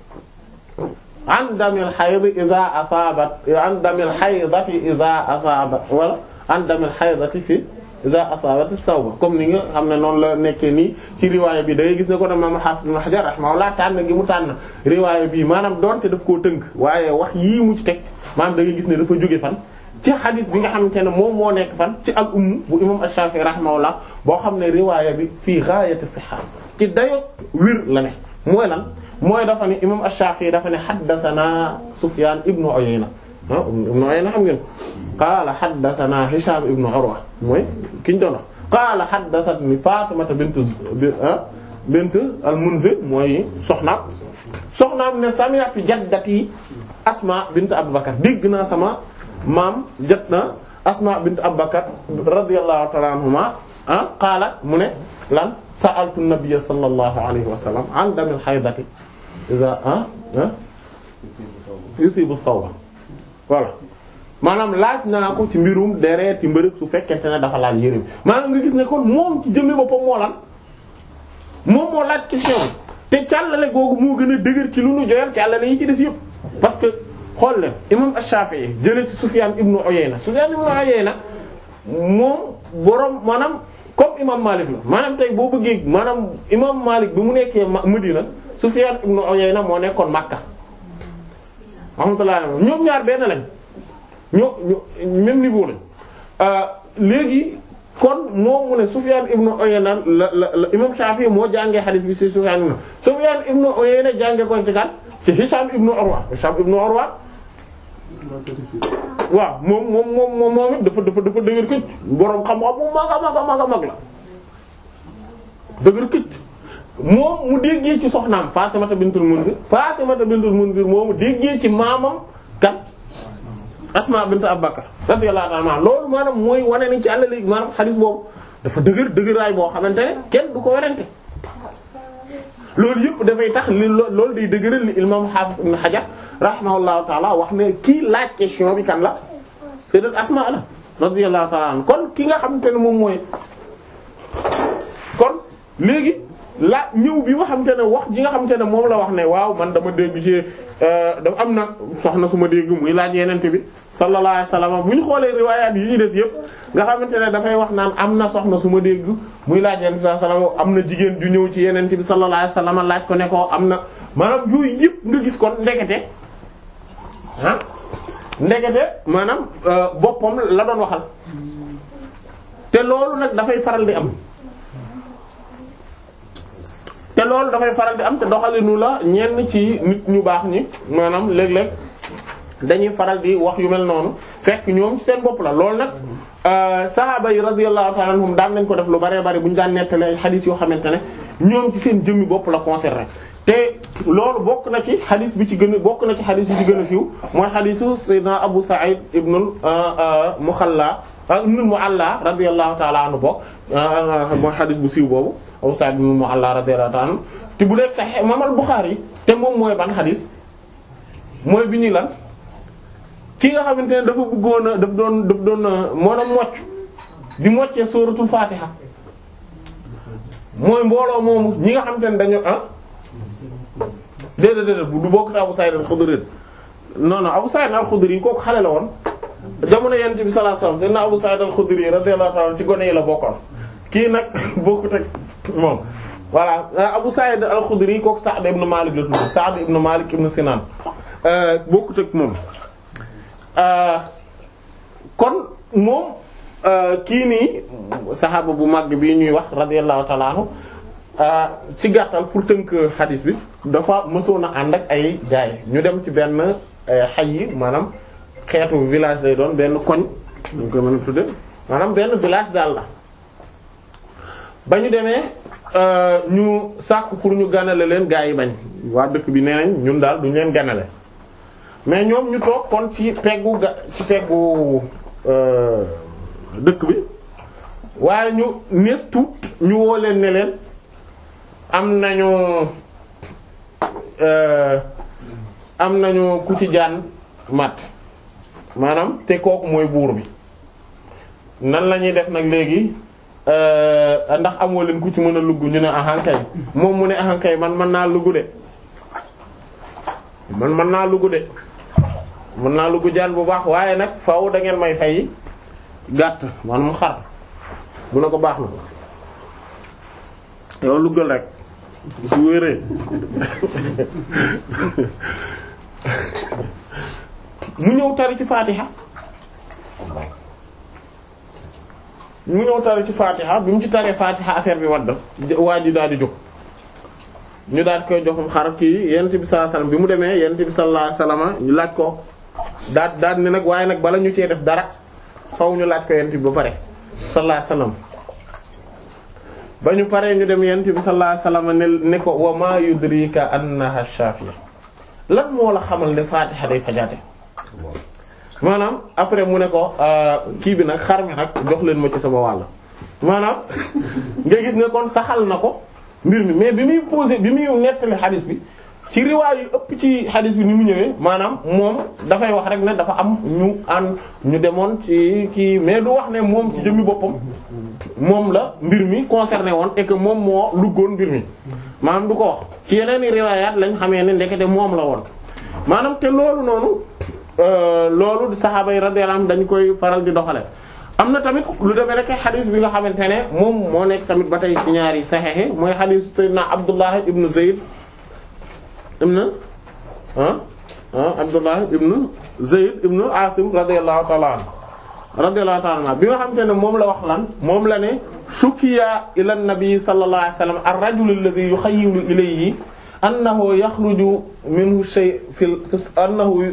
an damil hayd idha asabat an damil haydati idha asabat wala an damil haydati fi idha asabat as-sawba comme ni nga xam ne noonu la nekkee nii ci riwaaya bi da ngay gis ne ko ne Imam Hafiz Ibn Hajar rahimahullah tànn gi mu tànn riwaaya bi maanaam doonte daf koo tënk waaye wax yii mu ci teg maanaam da ngay gis ne dafa jóge fan ci xadis bi nga xamante ne moom moo nekk fan ci al umm bu imam ash-Shafi'i rahimahullah boo xam ne riwaaya bi fii ghayati sihha ci dayo wir la ne mooy lan mooy dafa ne imam ash-Shafi'i dafa ne haddathana Sufyan ibnu Uyayna ah ibnu Uyayna xam ngeen qaala haddathana Hisham ibnu Urwa mooy ki ñu doon wax qaala haddathatni Fatimata bint bint al-Munzir mooy soxnaam soxnaam ne sami'tu jaddati Asma bint Abu Bakar dégg naa sama maam jot na Asma bint Abu Bakar radiyallahu ta'ala anhuma ah qaalat mu ne lan sa'altu an-nabiyya sallallahu alayhi wa sallam an damil haydati idha ah ah yusibu sawba voilà maanaam laaj naa ko ci mbirum deret ci mbërëg su fekkente ne dafa laal yére bi maanaam nga gis ne kon moom ci jëmmi boppam moo lan moom moo laaj question te càllale googu moo gën a dëgër ci lu nu joyal càllale yi ci des yëpp parce que xool leen imam Ash-Shafi'i jëlee ci Sufyan ibn Uyayna Sufyan ibn Uyayna moom borom maanaam comme imam Malik la maanaam tey boo bëggee maanaam imam Malik bi mu nekkee Madina Sufyan ibn Uyayna moo nekkoon Makka rahmatullah ñoom ñaar benn lañ ñoo ñoo même niveau lañ léegi kon moom mu ne Sufyan ibn Uyayna la la la imam Shafi'i moo jàngee hadith bi ci Sufyan ibn Sufyan ibn Uyayna jàngee ko ci kan ci Hisham ibn Urwa Hisham ibn Urwa waaw moom moom moom moom moom it dafa dafa dafa dëgër këcc boroom xam-xam mu mag a mag a mag a mag la dëgër këcc moom mu déggee ci soxnaam Fatimata bintul Munzir Fatimata bintul Munzir moomu déggee ci maamam kan Asma bint Abu Bakr radiyallahu anha loolu maanaam mooy wane ni ci àll léegi maanaam xadis boobu dafa dëgër dëgëraay boo xamante ne kenn du ko werante loolu yëpp dafay tax li loolu day dëgëral li imam Hafiz ibn Hajar rahimahullahu taala wax ne kii laaj question bi kan la sayyidat Asma la radiyallahu taala an kon ki nga xamante ne moom mooy kon léegi la ñëw bi nga xamante ne wax ji nga xamante ne moom la wax ne waaw man dama dégg ci da am na soxna su ma dégg muy laaj yenente bi sallallahu alayhi wasallam bu ñu xoolee riwaayaat yi ñu des yëpp nga xamante ne dafay wax naan am na soxna su ma dégg muy laaj yenente bi sallallahu alayhi wasallam am na jigéen ju ñëw ci yenente bi sallallahu alayhi wasallam laaj ko ne ko am na maanaam yooyu yëpp nga gis kon ndekete ah ndekete maanaam boppam la doon waxal te loolu nag dafay faral di am te loolu dafay faral di am te doxalinu la ñenn ci nit ñu baax ñi maanaam léeg-léeg dañuy faral di wax yu mel noonu fekk ñoom ci seen bopp la loolu nag sahaaba yi radiyallahu ta'ala anhum daan nañ ko def lu bëree bëri bu ñu daan nettali ay xadiis yoo xamante ne ñoom ci seen jëmmi bopp la concerné te loolu bokk na ci xadiis bi ci gën a bokk na ci xadiis yi ci gën a siiw mooy xadiisu sayyidina Abu Sa'id ibnul Mukhalla ibnul Mu'alla radiyallahu ta'ala anhu bokk mooy xadiis bu siiw boobu Abu Sa'id ibnul Mu'alla radiyallahu ta'ala anhu te bu dee Sahih Imam al-Bukhari te moom mooy ban xadiis mooy bi ñuy lan ki nga xamante ne dafa bëggoon a daf doon daf doon moo doon mocc di moccee sóoratul Fatiha mooy mbooloo moomu ñi nga xamante ne dañu ah déedéet déedéet du bokk te Abu Sa'id al-Khudri non non Abu Sa'id al-Khudri kooku xale la woon jamono Yonent bi sallallahu alayhi wasallam te na Abu Sa'id al-Khudri radiyallahu ta'ala ci gone yi la bokkoon kii nag bokkut ak moom voilà Abu Sa'id al-Khudri kooku Sa'd ibn Malik la tudd Sa'd ibn Malik ibn Sinan bokkut ak moom kon moom kii nii saxaaba bu mag bi ñuy wax radiyallahu ta'ala anhu ci gàttal pour tënk xadis bi dafa mësoon a ànd ak ay gaay ñu dem ci benn xay yi maanaam xeetu village lay doon benn koñ ñu koy mën a tudde maanaam benn village daal la ba ñu demee ñu sàkk pour ñu ganale leen gaay yi bañ waa dëkk bi nee nañ ñun daal duñ leen ganale mais ñoom ñu toog kon ci peggu ga ci peggu dëkk bi waaye ñu nees tuut ñu woo leen ne leen am nañu am nañu ku ci jaan mat maanaam te kooku mooy buur bi nan la ñuy def nag léegi ndax amoo leen ku ci mën a lugg ñu ne ahankay moom mu ne ahankay man mën naa lugg de man mën naa lugg de mën naa lugg jaan bu baax waaye nag faaw da ngeen may fay gàtt man mu xar mu ne ko baax na yow luggal rek su wéree mu ñëw tari ci faatiha mu ñëw tari ci faatiha bi mu ci taree faatiha affaire bi wadd waa ji daal di jóg ñu daal koy joxum xar kii yonent bi sallallahu alayhi wasallam bi mu demee yonent bi sallallahu alayhi wasallam ñu laaj ko daal daal ne nag waaye nag bala ñu cee def dara faw ñu laaj ko yonent bi ba pare sallallahu alayhi wasallam ba ñu paree ñu dem yonent bi sallallahu alayhi wasallam ne ne ko wa ma yudrika annaha shafiya lan moo la xamal ne faatiha day fajaate maanaam après mu ne ko kii bi nag xar mi nag jox leen ma ci sama wàll maanaam nga gis ne kon saxal na ko mbir mi mais bi muy posé bi muy nettali xadis bi ci riwaay yu ëpp ci xadis bi ni mu ñëwee maanaam moom dafay wax rek ne dafa am ñu ànd ñu demoon ci kii mais du wax ne moom ci jëmmi boppam moom la mbir mi concerné woon et que moom moo luggoon mbir mi maanaam du ko wax ci yeneen i riwaayaat lañ xamee ne ndekete moom la woon maanaam te loolu noonu loolu saxaaba yi radiyallahu anhum dañ koy faral di doxale am na tamit lu demee rek xadis bi nga xamante ne moom moo nekk tamit ba tey ci ñaari saxexe mooy xadis sayyidina Abdullah ibn Zayd ibn ah ah Abdullah ibn Zayd ibn Asim radiyallahu ta'ala anhu radiyallahu ta'ala anhu bi nga xamante ne moom la wax lan moom la ne shukiya ila an-nabi sallallahu alayhi wasallam ar-rajul alladhi yukhayyilu ilayhi annahu yakhruju minhu shay fil annahu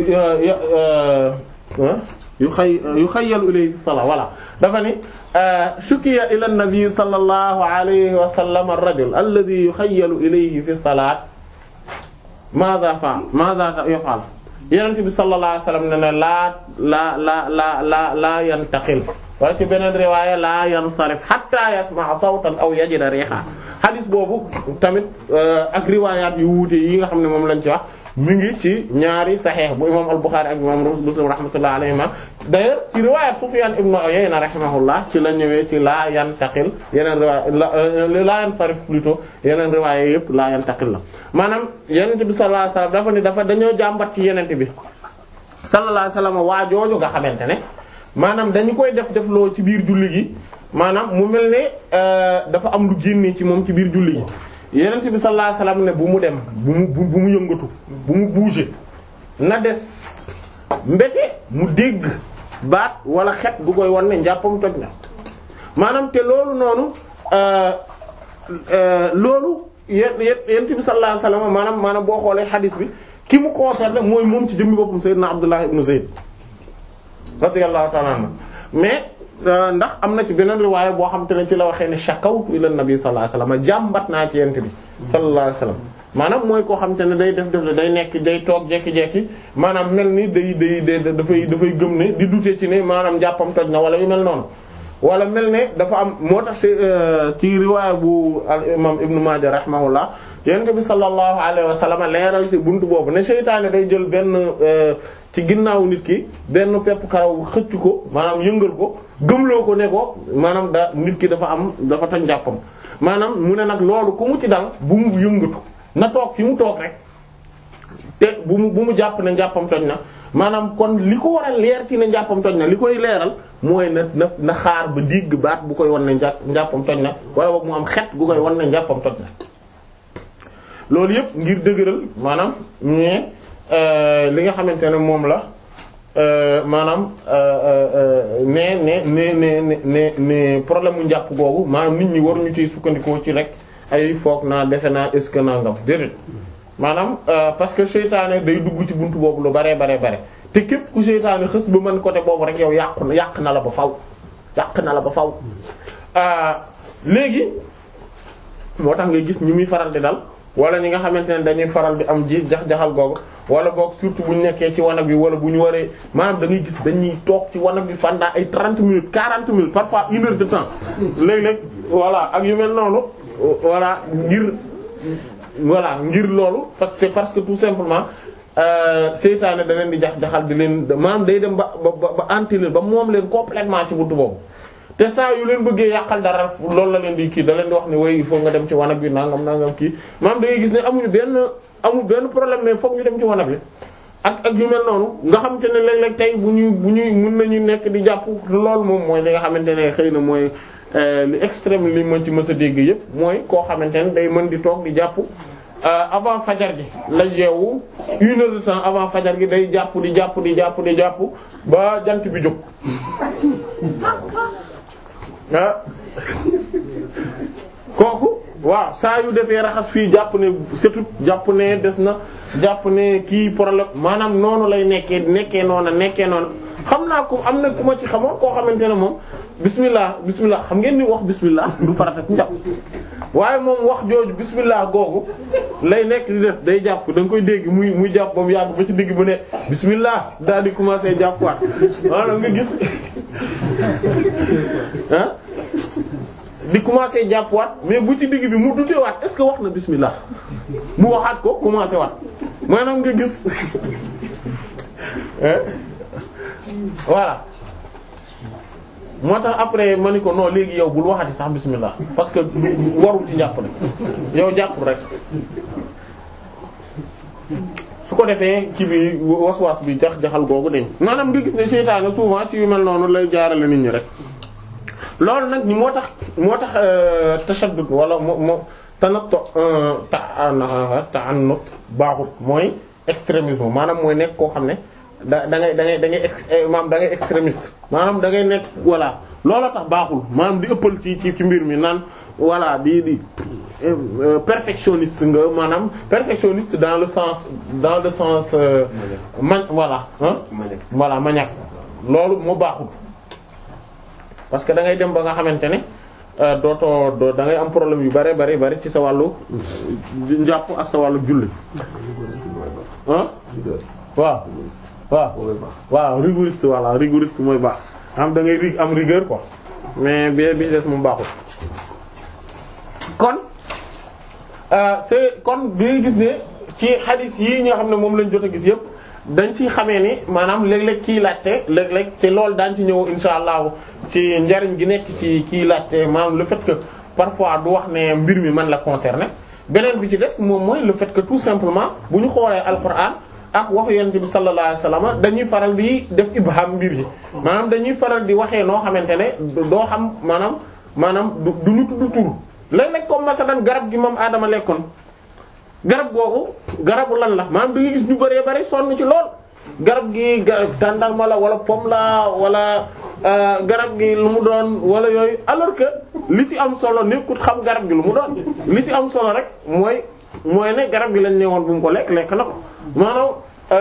yuxay yuxayyalu ilayhi fi salaa voilà dafa ni shukiya ila an-nabi sallallahu alayhi wa sallam ar-rajul alladhi yuxayyalu ilayhi fi salaat maadha fa maadha yaf'al yonent bi sallallahu alayhi wa sallam ne ne laa laa laa laa laa laa yantaqil wala ci beneen riwaaya laa yansarif hatta yasma'a sawtan aw yajida riha xadis boobu tamit ak riwaayaat yu wuute yi nga xam ne moom lañ ci wax mi ngi ci ñaari saxeex bu imam al-Bukhari ak imam Muslim rahmatullah alayhima d'ailleurs ci riwayat Sufyan ibn Uyayna rahimahullah ci la ñëwee ci laa yantaqil yeneen riwaay laa yansarif plutôt yeneen riwaay yëpp laa yantaqil la maanaam yenente bi sallallahu alayhi wasallam dafa ni dafa dañoo jàmbat ci yenente bi sallallahu alayhi wasallam waa jooju nga xamante ne maanaam dañu koy def def loo ci biir julli gi maanaam mu mel ne dafa am lu génnee ci moom ci biir julli gi yenent bi sallallahu alayhi wasallam ne bu mu dem bu mu bu mu yëngatu bu mu bouger na des mbete mu dégg baat wala xet gu koy wan ne njàppam toj na maanaam te loolu noonu loolu yen yenent bi sallallahu alayhi wasallam maanaam maanaam boo xoolee xadis bi ki mu concerné mooy moom ci jëmmi boppam sayyidina Abdullah ibn Zayd radiyallahu ta'ala anhu mais ndax am na ci beneen riwaaya boo xam te ne ci la waxee ne shakawtu ila nabi sallallahu alayhi wasallam jàmbat naa ci yent bi sallallahu alayhi wasallam maanaam mooy koo xam te ne day def def day nekk day toog jekki-jekki maanaam mel ni day day day dafay dafay gëm ne di dute ci ne maanaam jàppam toj na wala yu mel noonu wala mel ne dafa am moo tax ci riwaaya bu al imam ibnu Maaja rahimahullah yent bi sallallahu alayhi wasallam leeral ci buntu boobu ne seytaane day jël benn ci ginnaaw nit ki benn pepp karaw xëcc ko maanaam yëngal ko gëmloo ko ne ko maanaam da nit ki dafa am dafa toj njàppam maanaam mu ne nag loolu ku mu ci dal bu mu yëngatu na toog fi mu toog rek te bu mu bu mu jàpp ne njàppam toj na maanaam kon li ko war a leer ci ne njàppam toj na li koy leeral mooy na na na xaar ba digg baat bu koy wan ne njàppam toj na wala boog mu am xet gu koy wan ne njàppam toj na loolu yëpp ngir dëgëral maanaam mais li nga xamante ne moom la maanaam ne ne ne ne ne ne problème mu njàpp googu maanaam nit ñi waruñu ciy sukkandikoo ci rek ay foog naa defe naa est-ce que nangam déedéet maanaam parce que seytaane day dugg ci buntu boobu lu bare bare bare te képp ku seytaane xës ba mën côté boobu rek yow yàqu na yàq na la ba faw yàq na la ba faw léegi moo tax nga gis ñi muy faral di dal wala ñi nga xamante ne dañuy faral di am ji jax-jaxal googu wala boog surtout bu ñu nekkee ci wanag bi wala bu ñu waree maanaam da ngay gis dañuy toog ci wanag bi pendant ay 30 minutes 40 minutes parfois une heure de temps léeg-léeg voilà ak yu mel noonu voilà ngir voilà ngir loolu parce que parce que tout simplement seytaane da leen di jax-jaxal di leen maanaam day dem ba ba ba anti leen ba moom leen complètement ci buntu boobu te saa yu leen bëggee yàqal dara loolu la leen di kii da leen di wax ne way il faut nga dem ci wanag bi nangam nangam kii maanaam da ngay gis ne amuñu benn amul benn problème mais fokk ñu dem ci wanag bi ak ak yu mel noonu nga xamante ne léeg-léeg tey bu ñuy bu ñuy mën nañu nekk di jàpp loolu moom mooy li nga xamante ne xëy na mooy li extrême li mën ci mës a dégg yépp mooy koo xamante ne day mën di toog di jàpp avant fajar gi la yeewu une heure de temps avant fajar gi day jàpp di jàpp di jàpp di jàpp ba jant bi jóg ah kooku waaw saa yu defee raxas fii jàpp ne setut jàpp ne des na jàpp ne kii problème maanaam noonu lay nekkee nekkee noona nekkee noona xam naa ko am na ku ma ci xamoon koo xamante ne moom bismillah bismillah xam ngeen ni wax bismillah du farata ci njàpp waaye moom wax jooju bismillah googu lay nekk di def day jàpp da nga koy dégg muy muy jàpp ba mu yàgg ba ci digg bu ne bismillah daal di commencer jàppuwaat maanaam nga gis ah di commencer jàppuwaat mais bu ci digg bi mu dutewaat est-ce que wax na bismillah mu waxaat ko commencer waat maanaam nga gis voilà moo tax après ma ni ko non léegi yow bul waxati sax bismillah parce que warul ci jàpp rek yow jàppul rek su ko defee ci bi was-was bi jax jaxal googu dañ maanaam nga gis ne seytaane souvent ci yu mel noonu lay jaarale nit ñi rek loolu nag ni moo tax moo tax tashaddud wala moo moo tanatto ta ta'annut baaxut mooy extrémisme maanaam mooy nekk koo xam ne da da ngay da ngay da ngay ex maanaam da ngay extrémiste maanaam da ngay nekk voilà looloo tax baaxul maanaam di ëppal ci ci ci mbir mi naan voilà di di perfectionniste nga maanaam perfectionniste dans le sens dans le sens man voilà ah voilà maniaque loolu moo baaxul parce que da ngay dem ba nga xamante ne dootoo doo da ngay am problème yu bare bare bare ci sa wàllu njàpp ak sa wàllu julli ah waaw waaw waaw rigoriste voilà rigoriste mooy baax am da ngay rig am rigueur quoi mais bi bi des moom baaxul kon c'est kon bi gis ne ci xadis yii ñoo xam ne moom lañ jot a gis yëpp dañ ci xamee ni maanaam léeg-léeg kii laajte léeg-léeg te loolu daañ ci ñëw insha allahu ci njariñ gi nekk ci kii laajte maanaam le fait que parfois du wax ne mbir mi man la concerné beneen bi ci des moom mooy le fait que tout simplement bu ñu xoolee alquran ak waxu yonent bi sallallahu alayhi wasallam dañuy faral di def ibham mbir yi maanaam dañuy faral di waxee noo xamante ne doo xam maanaam maanaam du du ñu tudd tur léeg-léeg comme masalan garab gi moom aadama lekkoon garab googu garabu lan la maanaam da nga gis ñu bëree bëri sonn ci lool garab gi garab tàndarma la wala pomme la wala garab gi lu mu doon wala yooyu alors que li ci am solo nekkut xam garab gi lu mu doon li ci am solo rek mooy mooy ne garab gi lañ ne woon bu mu ko lekk lekk na ko maanaam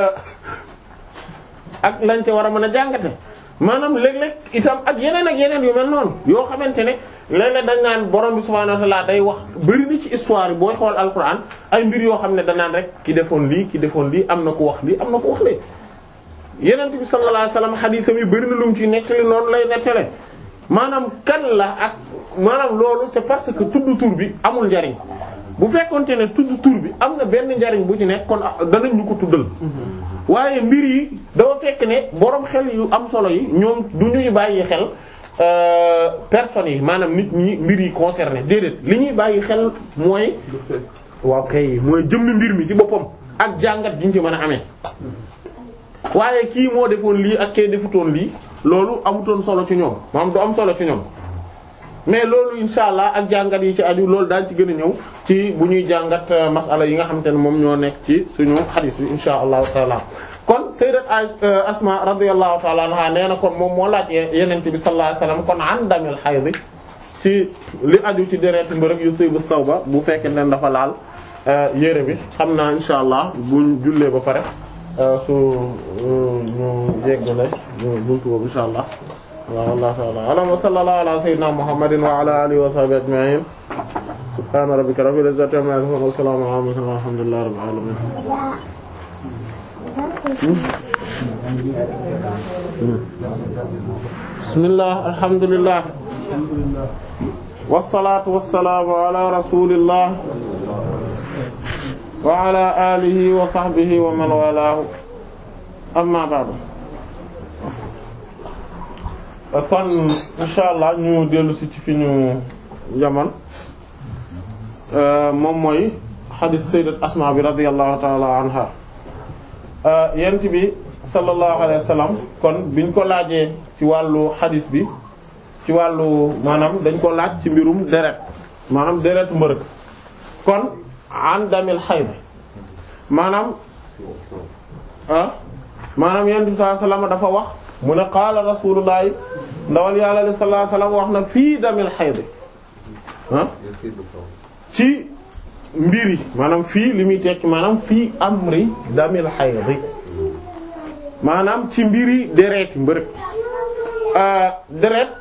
ak lañ ca war a mën a jàngate maanaam léeg-léeg itam ak yeneen ak yeneen yu mel noonu yoo xamante ne léeg-léeg dañ naan borom bi subhaanahu wa ta'ala day wax bari na ci histoire yi booy xool alquran ay mbir yoo xam ne danaan rek ki defoon lii ki defoon lii am na ko wax lii am na ko wax lee yeneen bi sallallahu alayhi wasallam xadiisam yi bari na lu mu ci nettali noonu lay nettale maanaam kan la ak maanaam loolu c'est parce que tudd tur bi amul njariñ bu fekkonte ne tudd tur bi am na benn njariñ bu ci nekk kon danañ ñu ko tuddal waaye mbir yi dafa fekk ne borom xel yu am solo yi ñoom du ñuy bàyyi xel personnes yi maanaam nit ñi mbir yi concerné déedéet li ñuy bàyyi xel mooy waaw kay mooy jëmmi mbir mi ci boppam ak jàngat giñ ci mën a amee waaye kii moo defoon lii ak kee defutoon lii loolu amutoon solo ci ñoom maanaam du am solo ci ñoom mais loolu insha allah ak jàngat yi ci aju loolu daal ci gën a ñëw ci bu ñuy jàngat masala yi nga xamante ne moom ñoo nekk ci suñu xadis bi insha allahu taala kon sayyidat asma radiyallahu taala anha nee na kon moom moo laaj yeneen bi sallallahu alayhi wasallam kon an damil hayd ci li aju ci deret mbërëg yu sëy bu saw ba bu fekkee ne dafa laal yére bi xam naa insha allah buñ jullee ba pare su ñu yeggale buntu boobu insha allah waaw wallahu ta'ala a'lam wa sallallahu ala sayyidina muhammadin wa ala alihi wa sahbihi ajma'in subhana rabbika rabbil izzati amma yasifun wa salamun ala mursalin walhamdulillahi rabbil alamin bismillah alhamdulillah wassalatu wassalamu ala rasulillah wa ala alihi wa sahbihi wa man walahu amma ba'du kon insha allah ñu dellu si ci fi ñu jaman moom mooy xadis sayyidat asma bi radiyallahu ta'ala anha yent bi sallallahu alayhi wa sallam kon biñ ko laajee ci wàllu xadis bi ci wàllu maanaam dañ ko laaj ci mbirum deret maanaam deretu mbërëg kon an damil xayd maanaam ah maanaam yent bi sallallahu alayhi wa sallam dafa wax mu ne qaala rasulullahi ndawal yàlla li sallallahu alayhi wasallam wax na fii damil xayd ah ci mbir yi maanaam fii li muy tekki maanaam fii amri damil xayd maanaam ci mbiri deret mbërëg deret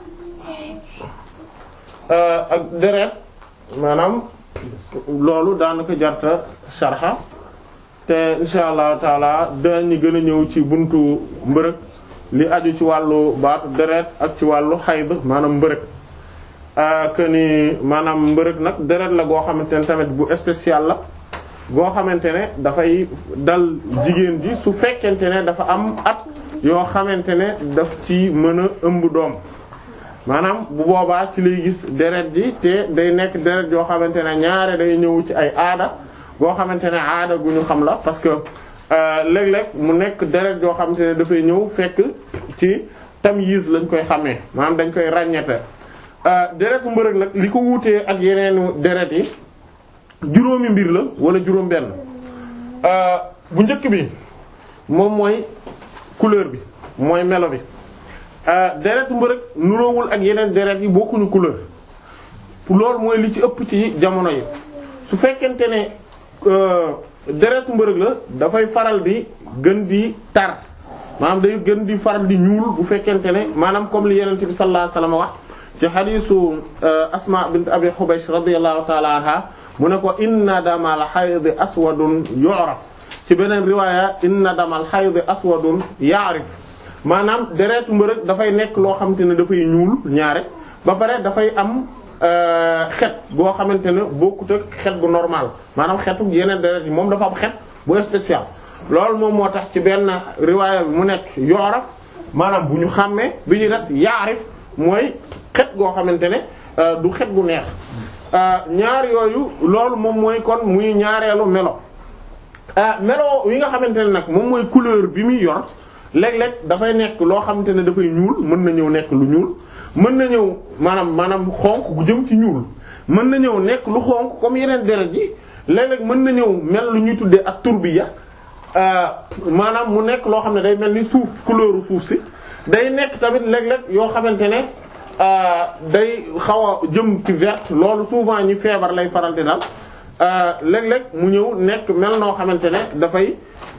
ak deret maanaam loolu daanaka jarta sharxa te insha allahu taala dañu gën a ñëw ci buntu mbërëg li aju ci wàllu baatu deret ak ci wàllu xayd maanaam mbërëg que ni maanaam mbërëg nag deret la goo xamante ne tamit bu spécial la goo xamante ne dafay dal jigéen ji su fekkente ne dafa am at yoo xamante ne daf ci mën a ëmb doom maanaam bu boobaa ci lay gis deret ji te day nekk deret yoo xamante ne ñaare day ñëw ci ay aada goo xamante ne aada gu ñu xam la parce que léeg-léeg mu nekk deret yoo xamante ne dafay ñëw fekk ci tamyiz lañ koy xamee maanaam dañ koy ràññete deretu mbërëg nag li ko wuutee ak yeneenu deret yi juróomi mbir la wala juróom benn bu njëkk bi moom mooy couleur bi mooy melo bi deretu mbërëg nuroowul ak yeneen deret yi bokkuñu couleur loolu mooy li ci ëpp ci jamono yi su fekkente ne deretu mbërëg la dafay faral di gën di tar maanaam day gën di faral di ñuul bu fekkente ne maanaam comme li yenente bi sallallahu alayhi wasallam wax ci xadiisu asma bint abi hubaysh radiyallahu ta'ala anha mu ne ko inna damal hayd aswadun yu'raf ci beneen riwaaya inna damal hayd aswadun ya'rif maanaam deretu mbërëg dafay nekk loo xamante ne dafay ñuul ñaare ba pare dafay am xet goo xamante ne bokkut ak xet gu normal maanaam xetu yeneen deret yi moom dafa am xet bu spécial loolu moom moo tax ci benn riwaaya bi mu nekk yooraf maanaam bu ñu xàmmee bi ñu des yaarif mooy xet goo xamante ne du xet gu neex ñaar yooyu loolu moom mooy kon muy ñaareelu melo melo yi nga xamante ne nag moom mooy couleur bi muy yor léeg-léeg dafay nekk loo xamante ne dafay ñuul mën na ñëw nekk lu ñuul mën na ñëw maanaam maanaam xonk gu jëm ci ñuul mën na ñëw nekk lu xonk comme yeneen deret yi léeg-léeg mën na ñëw mel lu ñuy tuddee ak turbiya maanaam mu nekk loo xam ne day mel ni suuf couleuru suuf si day nekk tamit léeg-léeg yoo xamante ne day xaw a jëm ci vert loolu souvent ñi feebar lay faral di dal léeg-léeg mu ñëw nekk mel noo xamante ne dafay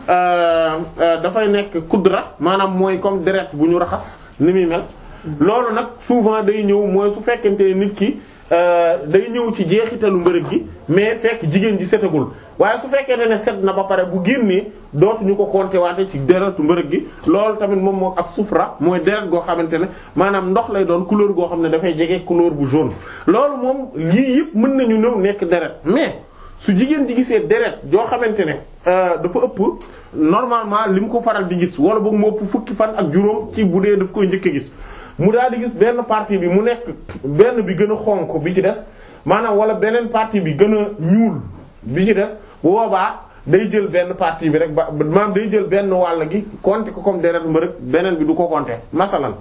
dafay nekk kudra maanaam mooy comme deret bu ñu raxas ni muy mel loolu nag souvent day ñëw mooy su fekkente ne nit ki day ñëw ci jeexitalu mbërëg gi mais fekk jigéen ji setagul waaye su fekkente ne set na ba pare bu génnee dootuñu ko compter waate ci deretu mbërëg gi loolu tamit moom moo ak sufra mooy deret goo xamante ne maanaam ndox lay doon couleur goo xam ne dafay jege couleur bu jaune loolu moom lii yëpp mën nañu ñëw nekk deret mais su jigéen ji gisee deret joo xamante ne dafa ëpp normalement li mu ko faral di gis wala boog mu ëpp fukki fan ak juróom ci bu dee daf koy njëkk a gis mu daal di gis benn partie bi mu nekk benn bi gën a xonk bi ci des maanaam wala beneen partie bi gën a ñuul bi ci des bu boobaa day jël benn partie bi rek ba maanaam day jël benn wàll gi compter ko comme deret mbërëg beneen bi du ko compter masalan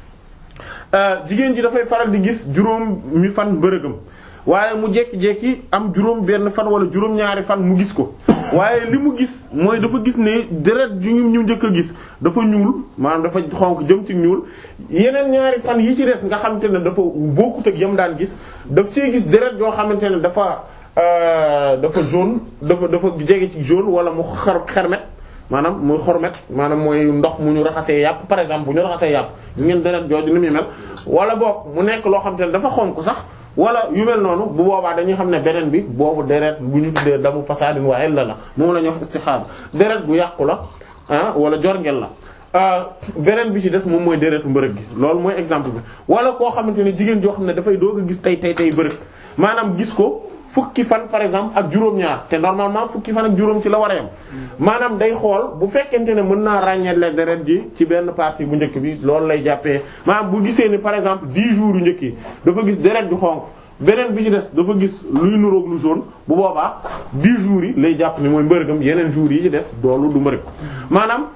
jigéen ji dafay faral di gis juróom mi fan mbërëgam waaye mu jekki-jekki am juróom benn fan wala juróom-ñaari fan mu gis ko waaye li mu gis mooy dafa gis ne deret ju ñu njëkk a gis dafa ñuul maanaam dafa xonk jëm ci ñuul yeneen ñaari fan yi ci des nga xamante ne dafa bokkut ak yam daan gis daf cee gis deret yoo xamante ne dafa dafa jaune dafa dafa jege ci jaune wala mu xar xermet maanaam muy xormet maanaam mooy ndox mu ñu raxasee yàpp par exemple bu ñu raxasee yàpp gis ngeen deret jooju ni muy mel wala boog mu nekk loo xamante ne dafa xonk sax wala yu mel noonu bu boobaa dañuy xam ne beneen bi boobu deret bu ñu tuddee damu fasadin wa illa la moom la ñuy wax istihada deret bu yàqu la ah wala jorngel la beneen bi ci des moom mooy deretu mbërëg gi loolu mooy exemple bi wala koo xamante ne jigéen joo xam ne dafay doog a gis tey tey tey bërëg maanaam gis ko fukki fan par exemple ak juróom-ñaar te normalement fukki fan ak juróom ci la war a yam maanaam day xool bu fekkente ne mën naa ràññeele deret ji ci benn partie bu njëkk bi loolu lay jàppee maanaam bu gisee ni par exemple 10 jours yu njëkk yi dafa gis deret ju xonq beneen bi ci des dafa gis luy nuroog lu jaune bu boobaa 10 jours yi lay jàpp ni mooy mbërëgam yeneen jours yi ci des doolu du mbërëg maanaam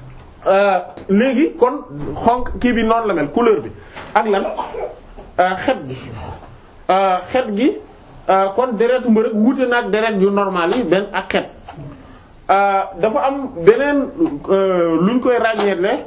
léegi kon xonq kii bi noonu la mel couleur bi ak lan xet gi xet gi kon deretu mbërëg wuute na ak deret yu normal yi benn ak xet dafa am beneen luñ koy ràññeetle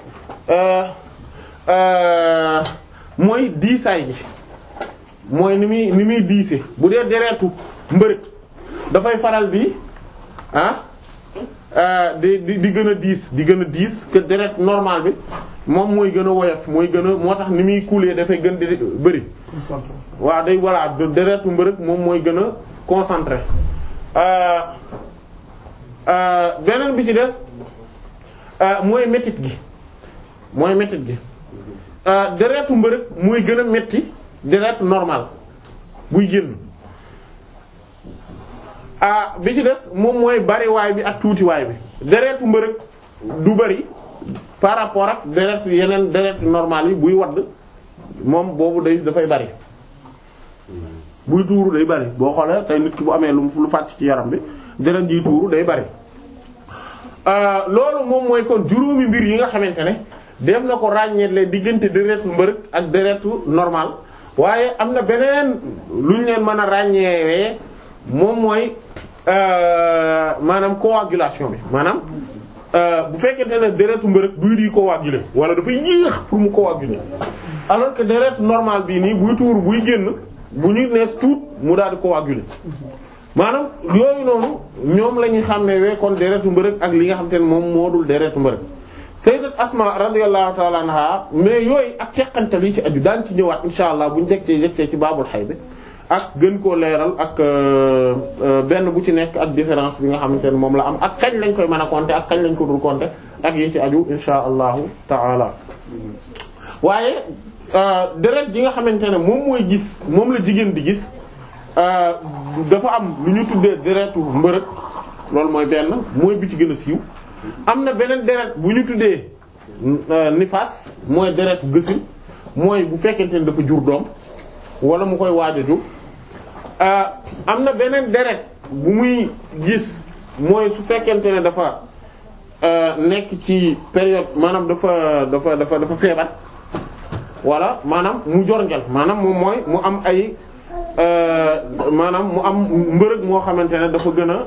mooy diisaay gi mooy ni muy ni muy diise bu dee deretu mbërëg dafay faral di ah di di di gën a diis di gën a diis que deret normal bi moom mooy gën a woyof mooy gën a moo tax ni muy couler dafay gën di bëri waaw day voilà deretu mbërëg moom mooy gën a concentré beneen bi ci des mooy métit gi mooy métit gi deretu mbërëg mooy gën a metti deretu normal buy génn ah bi ci des moom mooy bariwaay bi ak tuutiwaay bi deretu mbërëg du bari par rapport ak deret yeneen deret normal yi buy wadd moom boobu day dafay bari buy tuuru day bari boo xoolee tey nit ki bu amee lu lu fàcc ci yaram bi deret jiy tuuru day bari loolu moom mooy kon juróomi mbir yi nga xamante ne def na ko ràññeetle diggante deretu mbërëg ak deretu normal waaye am na beneen lu ñu leen mën a ràññeewee moom mooy maanaam coagulation bi maanaam bu fekkente ne deretu mbërëg buy di coaguler wala dafay yéex pour mu coaguler alors que deretu normal bii nii buy tuur buy génn bu ñu nees tuut mu daal di coaguler maanaam yooyu noonu ñoom la ñuy xàmmee kon deretu mbërëg ak li nga xam te ne moom moo dul deretu mbërëg sayyidat Asma radiyallahu ta'ala anha mais yooyu ak teqante li ci aju daan ci ñëwaat insha allah bu ñu jeg ci jeg ci baabul xay bi ak gën koo leeral ak benn bu ci nekk ak différence bi nga xamante ne moom la am ak kañ lañ koy mën a compter ak kañ lañ ko dul compter ak yi ci aju insha allahu taala waaye deret ji nga xamante ne moom mooy gis moom la jigéen di gis dafa am lu ñu tuddee deretu mbërëg loolu mooy benn mooy bi ci gën a siiw am na beneen deret bu ñu tuddee nifaas mooy deretu gësin mooy bu fekkente ne dafa jur doom wala mu koy waaj a jur am na beneen deret bu muy gis mooy su fekkente ne dafa nekk ci période maanaam dafa dafa dafa dafa feebar wala maanaam mu jorngel maanaam moom mooy mu am ay maanaam mu am mbërëg moo xamante ne dafa gën a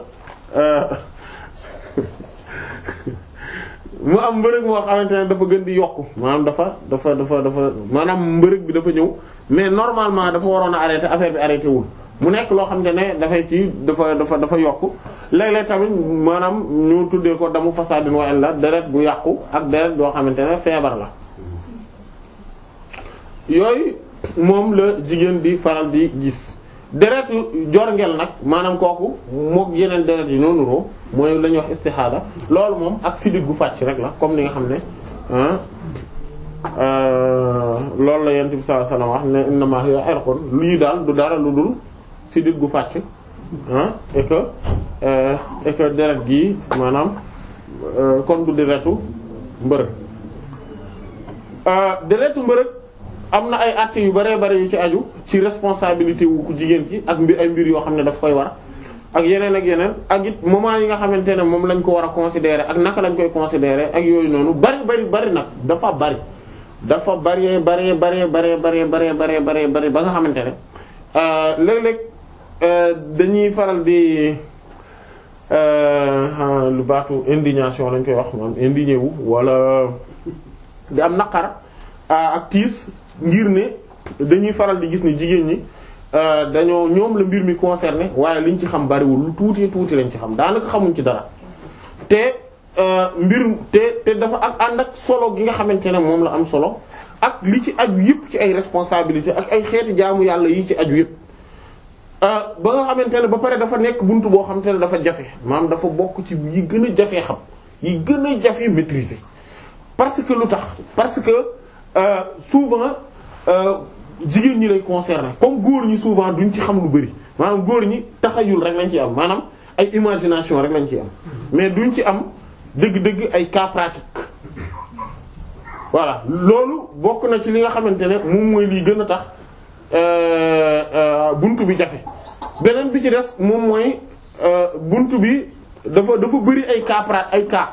mu am mbërëg moo xamante ne dafa gën di yokku maanaam dafa dafa dafa dafa maanaam mbërëg bi dafa ñëw mais normalement dafa waroon a arrêter affaire bi arrêté wul mu nekk loo xamante ne dafay ci dafa dafa dafa yokku léeg-léeg tamit maanaam ñu tuddee ko damu fasadin wa illa deret bu yàqu ak deret yoo xamante ne feebar la yooyu moom la jigéen di faral di gis deret yu jorngel nag maanaam kooku mook yeneen deret yi noonu roo mooy la ñuy wax istihada loolu moom ak sidit gu fàcc rek la comme ni nga xam ne loolu la yent bi sallallahu alayhi wasallam wax ne innama hiya irqun lii daal du dara lu dul sidit gu fàcc ah et que et que deret gi maanaam kon du deretu mbërëg deretu mbërëg am na ay actes yu bare bare yu ci aju ci responsabilité wu ku jigéen ki ak mbir ay mbir yoo xam ne daf koy war ak yeneen ak yeneen ak it moment yi nga xamante ne moom lañ ko war a considérer ak naka lañ koy considérer ak yooyu noonu bari bari bari nag dafa bari dafa bari bari bari bari bari bari bari bari bari ba nga xamante ne léeg-léeg dañuy faral di lu baatu indignation lañ koy wax maanaam indigné wu wala di am naqar ak tiis ngir ne dañuy faral di gis ne jigéen ñi dañoo ñoom la mbir mi concerné waaye liñ ci xam bariwul lu tuuti tuuti lañ ci xam daanaka xamuñ ci dara te mbir te te dafa ak ànd ak solo gi nga xamante ne moom la am solo ak li ci aju yëpp ci ay responsabilité ak ay xeeti jaamu yàlla yi ci aju yëpp ba nga xamante ne ba pare dafa nekk buntu boo xamante ne dafa jafe maanaam dafa bokk ci yi gën a jafee xam yi gën a jafe maîtriser parce que lu tax parce que euh, souvent jigéen ñi lay concerner comme góor ñi souvent duñ ci xam lu bari maanaam góor ñi taxayul rek lañ ci am maanaam ay imagination rek lañ ci am mais duñ ci am dëgg-dëgg ay cas pratique voilà loolu bokk na ci li nga xamante ne moom mooy lii gën a tax buntu bi jafe beneen bi ci des moom mooy buntu bi dafa dafa bari ay cas pra ay cas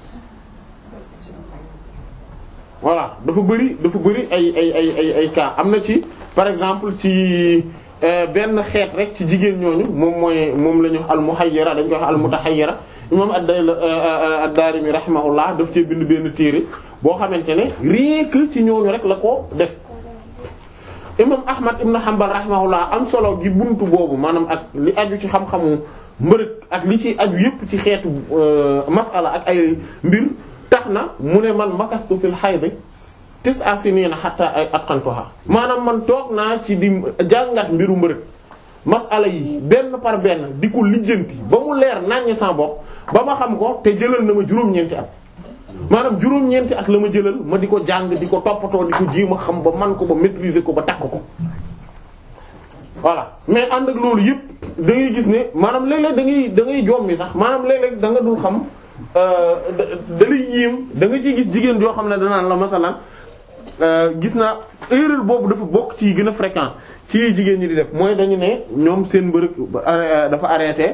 voilà dafa bari dafa bari ay ay ay ay ay cas am na ci par exemple ci benn xeet rek ci jigéen ñooñu moom mooy moom la ñu wax al muhayyira dañ koy wax al mutahayyira imam ad-Daarimi rahimahullah daf cee bind benn téere boo xamante ne rien que ci ñooñu rek la ko def imam Ahmad ibn Hanbal rahimahullah am solo gi buntu boobu maanaam ak li aju ci xam-xamu mbërëg ak li ci aju yépp ci xeetu masala ak ay mbir tax na mu ne man makastu fil hayd tis'a sinina hatta ay atqantuha maanaam man toog naa ci di jàngat mbiru mbërëg masala yi benn par benn di ko lijjanti ba mu leer naññ sa bopp ba ma xam ko te jëlal na ma juróom-ñeenti at maanaam juróom-ñeenti at la ma jëlal ma di ko jàng di ko toppatoo di ko jéem a xam ba man ko ba maîtriser ko ba takk ko voilà mais ànd ak loolu yëpp da ngay gis ne maanaam léeg-léeg da ngay da ngay jommi sax maanaam léeg-léeg da nga dul xam da lay yéem da nga ciy gis jigéen joo xam ne danaan la masalan gis naa erreur boobu dafa bokk ci gën a fréquent ci jigéen ñi di def mooy dañu ne ñoom seen mbërëg dafa arrêté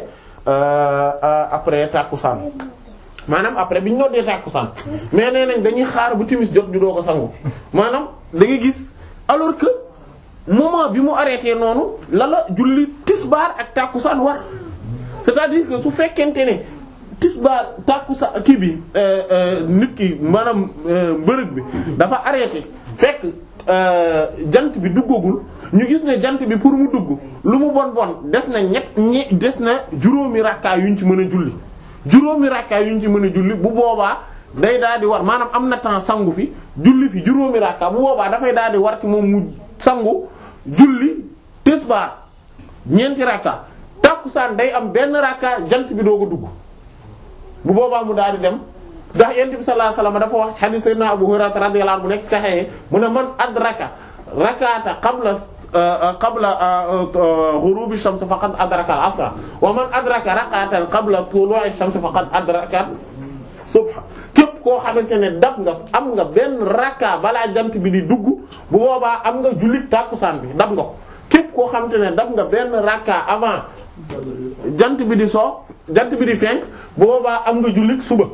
après tàkkusaan maanaam après bi ñu noddee tàkkusaan mais nee nañ dañuy xaar bu timis jot ju doo ko sangu maanaam da nga gis alors que moment bi mu arrêté noonu la la julli tisbaar ak tàkkusaan war c'est-à-dire que su fekkente ne tisbaar tàkkusaan kii bi nit ki maanaam mbërëg bi dafa arrêté fekk jant bi duggagul ñu gis ne jant bi pour mu dugg lu mu bon bon des na ñett ñe des na juróomi rakkaa yuñ ci mën a julli juróomi rakkaa yuñ ci mën a julli bu boobaa day daal di war maanaam am na temps sangu fi julli fi juróomi rakkaa bu boobaa dafay daal di war ci moom mu sangu julli tisbaar ñeenti rakkaa tàkkusaan day am benn rakkaa jant bi doo ko dugg bu boobaa mu daal di dem ndax yonent bi sallallahu alayhi wasallam dafa wax ci hadith sayyidina Abu Hurayra radiyallahu anhu bu nekk sahih mu ne man adraka rakata qabla qabla ghurubi shams faqad adraka al-asra wa man adraka rakatan qabla tulu'i shams faqad adraka subha képp koo xamante ne dab nga am nga benn rakka balaa jant bi di dugg bu boobaa am nga jullit tàkkusaan bi dab nga ko képp koo xamante ne dab nga benn rakka avant jant bi di soo jant bi di fenk bu boobaa am nga jullit suba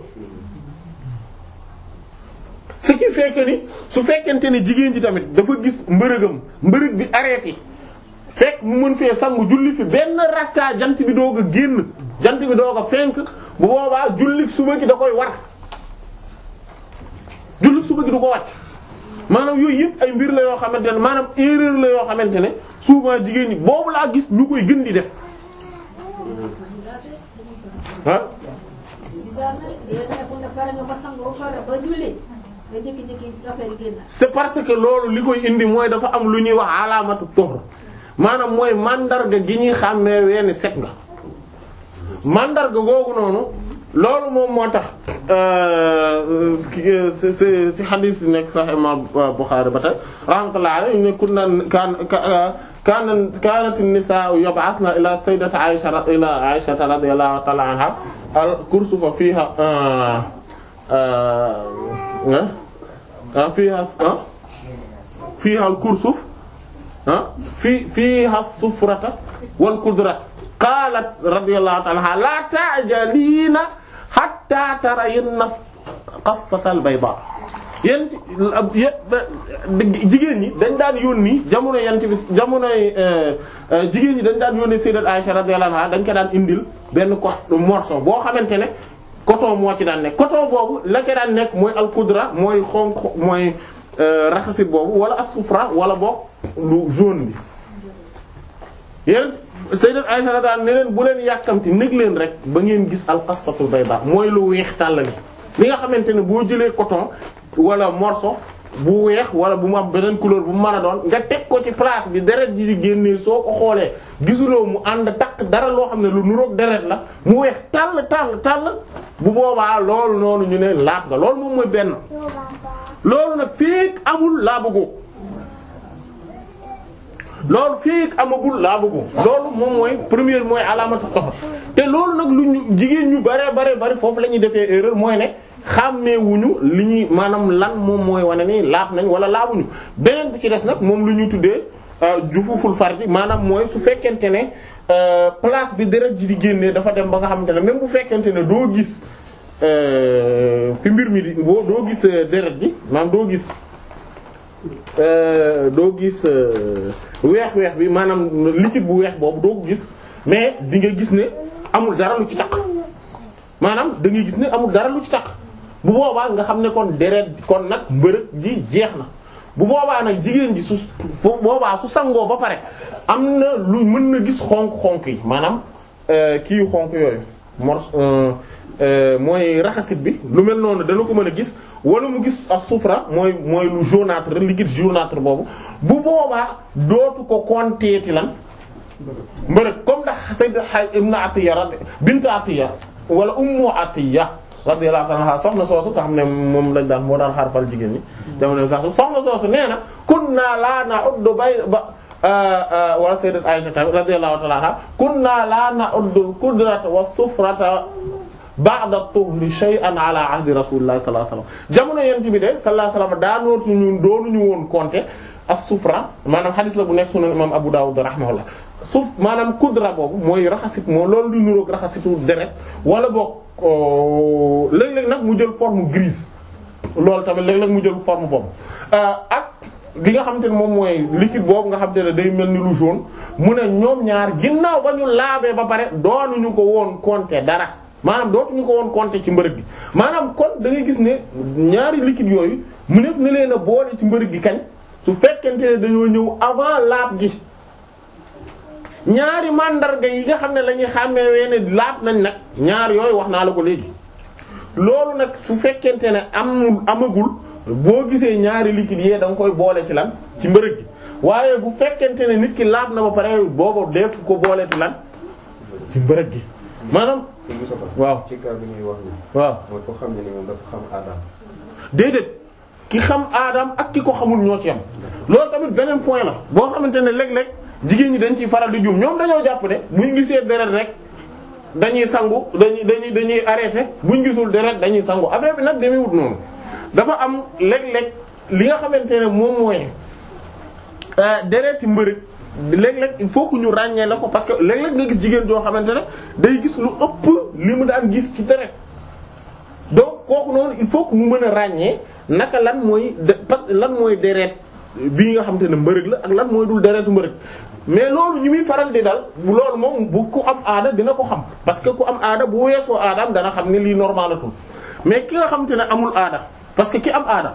ce qui fait que ni su fekkente ni jigéen ji tamit dafa gis mbërëgam mbërëg bi arrêté fekk mu mën fee sangu julli fi benn rakka jant bi doog a génn jant bi doog a fenk bu boobaa julli suba gi da koy war julli suba gi du ko wàcc maanaam yooyu yëpp ay mbir la yoo xamante ne maanaam erreur la yoo xamante ne souvent jigéen ñi boobu laa gis ñu koy gën di def ah c'est parce que loolu li koy indi mooy dafa am lu ñuy wax alaamatu tuhr maanaam mooy mandarga gi ñuy xàmmee wenn set nga mandarga googu noonu loolu moom moo tax si si si xadiis nekk Sahih Imam Bukhari ba tey rahmatullahi alayhi ne kunna kaan kaana kaanat an-nisaa'u yab'athna ila sayyidati Aisha ila Aisha radiyallahu ta'ala anha al-kursufa fiha fiha fiha al-kursuf fi fiha as-sufrata wal-qudrata qaalat radiyallahu ta'ala anha la ta'jalina hatta tarayna qassata al-bayda yéen jigéen ñi dañ daan yónni jamono yent bi jamonoy jigéen ñi dañ daan yónni sayyidat Aisha radiyallahu anha dañ ko daan indil benn ko morceau boo xamante ne coton moo ci daan nekk coton boobu la ca daan nekk mooy al-qudra mooy xonq mooy raxasit boobu wala as-sufra wala boog lu jaune bi yéen sayyidat Aisha radiyallahu anha ne leen bu leen yàkkamti nég leen rek ba ngeen gis al-qassatul bayda mooy lu weex tàllali li nga xamante ne boo jëlee coton wala morceau bu weex wala bu mu am beneen couleur bu mu mën a doon nga teg ko ci place bi deret ji di génnee soo ko xoolee gisuloo mu ànd takk dara loo xam ne lu nuroog deret la mu weex tàll tàll tàll bu boobaa loolu noonu ñu ne laab nga loolu moom mooy benn loolu nag fii amul laabugoo loolu fii amagul laabugu loolu moom mooy première mooy alaamatu toxor te loolu nag lu ñu jigéen ñu bare bare bari foofu la ñuy defee erreur mooy ne xàmmeewuñu li ñuy maanaam lan moom mooy wane ni laab nañ wala laabuñu beneen bi ci des nag moom lu ñuy tuddee jufuful fardi maanaam mooy su fekkente ne place bi deret ji di génnee dafa dem ba nga xamante ne même bu fekkente ne doo gis fi mbir mi di boo doo gis deret ji maanaam doo gis doo gis weex weex bi maanaam liquide bu weex boobu doo ko gis mais di nga gis ne amul dara lu ci taq maanaam da ngay gis ne amul dara lu ci taq bu boobaa nga xam ne kon deret kon nag mbërëg ji jeex na bu boobaa nag jigéen ji su foofu boobaa su sangoo ba pare am na lu mën na gis xonk-xonk yi maanaam kii yu xonk yooyu mors mooy raxasit bi lu mel noonu dana ko mën a gis wala mu gis ak sufra mooy mooy lu jaunâtre liquide jaunâtre boobu bu boobaa dootu ko konteeti lan mbërëg comme ndax Sayyid Ibn Atiyya bint Atiyya wala Ummu Atiyya radiyallahu anha soxna soosu nga xam ne moom lañ daan moo daan xarfal jigéen ñi jamono sax soxna soosu nee na kunna la na'uddu bay ba wala sayyidat Aisha radiyallahu ta'ala anha kunna la na'uddu al-qudrata was-sufrata ba'da tuhri shay'an ala ahdi rasulillahi sallallahu alayhi wasallam jamono yent bi de sallallahu alayhi wasallam daanootu ñun doonuñu woon compter as-sufra maanaam xadis la bu nekk sunan imam Abu Dawud rahimahullah suuf maanaam kudra boobu mooy raxasit moo loolu lu nuroog raxasitu deret wala boog léeg-léeg nag mu jël forme grise loolu tamit léeg-léeg mu jël forme boobu ak li nga xamante ne moom mooy liquide boobu nga xamante ne day mel ni lu jaune mu ne ñoom ñaar ginnaaw ba ñu laabee ba pare doonuñu ko woon compter dara maanaam dootuñu ko woon compter ci mbërëg gi maanaam kon da ngay gis ne ñaari liquide yooyu mu def na leen a boole ci mbërëg gi kañ su fekkente ne dañoo ñëw avant laab gi ñaari mandarga yi nga xam ne la ñuy xàmmee weene laab nañ nag ñaar yooyu wax naa la ko léegi loolu nag su fekkente ne amul amagul boo gisee ñaari liquide yee da nga koy boole ci lan ci mbërëg gi waaye bu fekkente ne nit ki laab na ba pare boobu def ko boole ci lan ci mbërëg gi maanaam sëñ Moussa waaw ci cas bi ñuy wax ni waaw mooy ko xam ne ni moom dafa xam aadam déedéet ki xam aadam ak ki ko xamul ñoo ci am loolu tamit beneen point la boo xamante ne léeg-léeg jigéen ñi dañ ciy faral di juum ñoom dañoo jàpp ne buñ gisee deret rek dañuy sangu dañuy dañuy dañuy arrêté buñ gisul deret dañuy sangu affaire bi nag demee wut noonu dafa am léeg-léeg li nga xamante ne moom mooy dereti mbërëg léeg-léeg il faut que ñu ràññee la ko parce que léeg-léeg nga gis jigéen joo xamante ne day gis lu ëpp li mu daan gis ci deret donc kooku noonu il faut que mu mën a ràññee naka lan mooy de lan mooy deret bii nga xamante ne mbërëg la ak lan mooy dul deretu mbërëg mais loolu ñu muy faral di dal bu loolu moom bu ku am aada dina ko xam parce que ku am aada bu weesoo aadaam dana xam ne lii normalatul mais ki nga xamante ne amul aada parce que ki am aada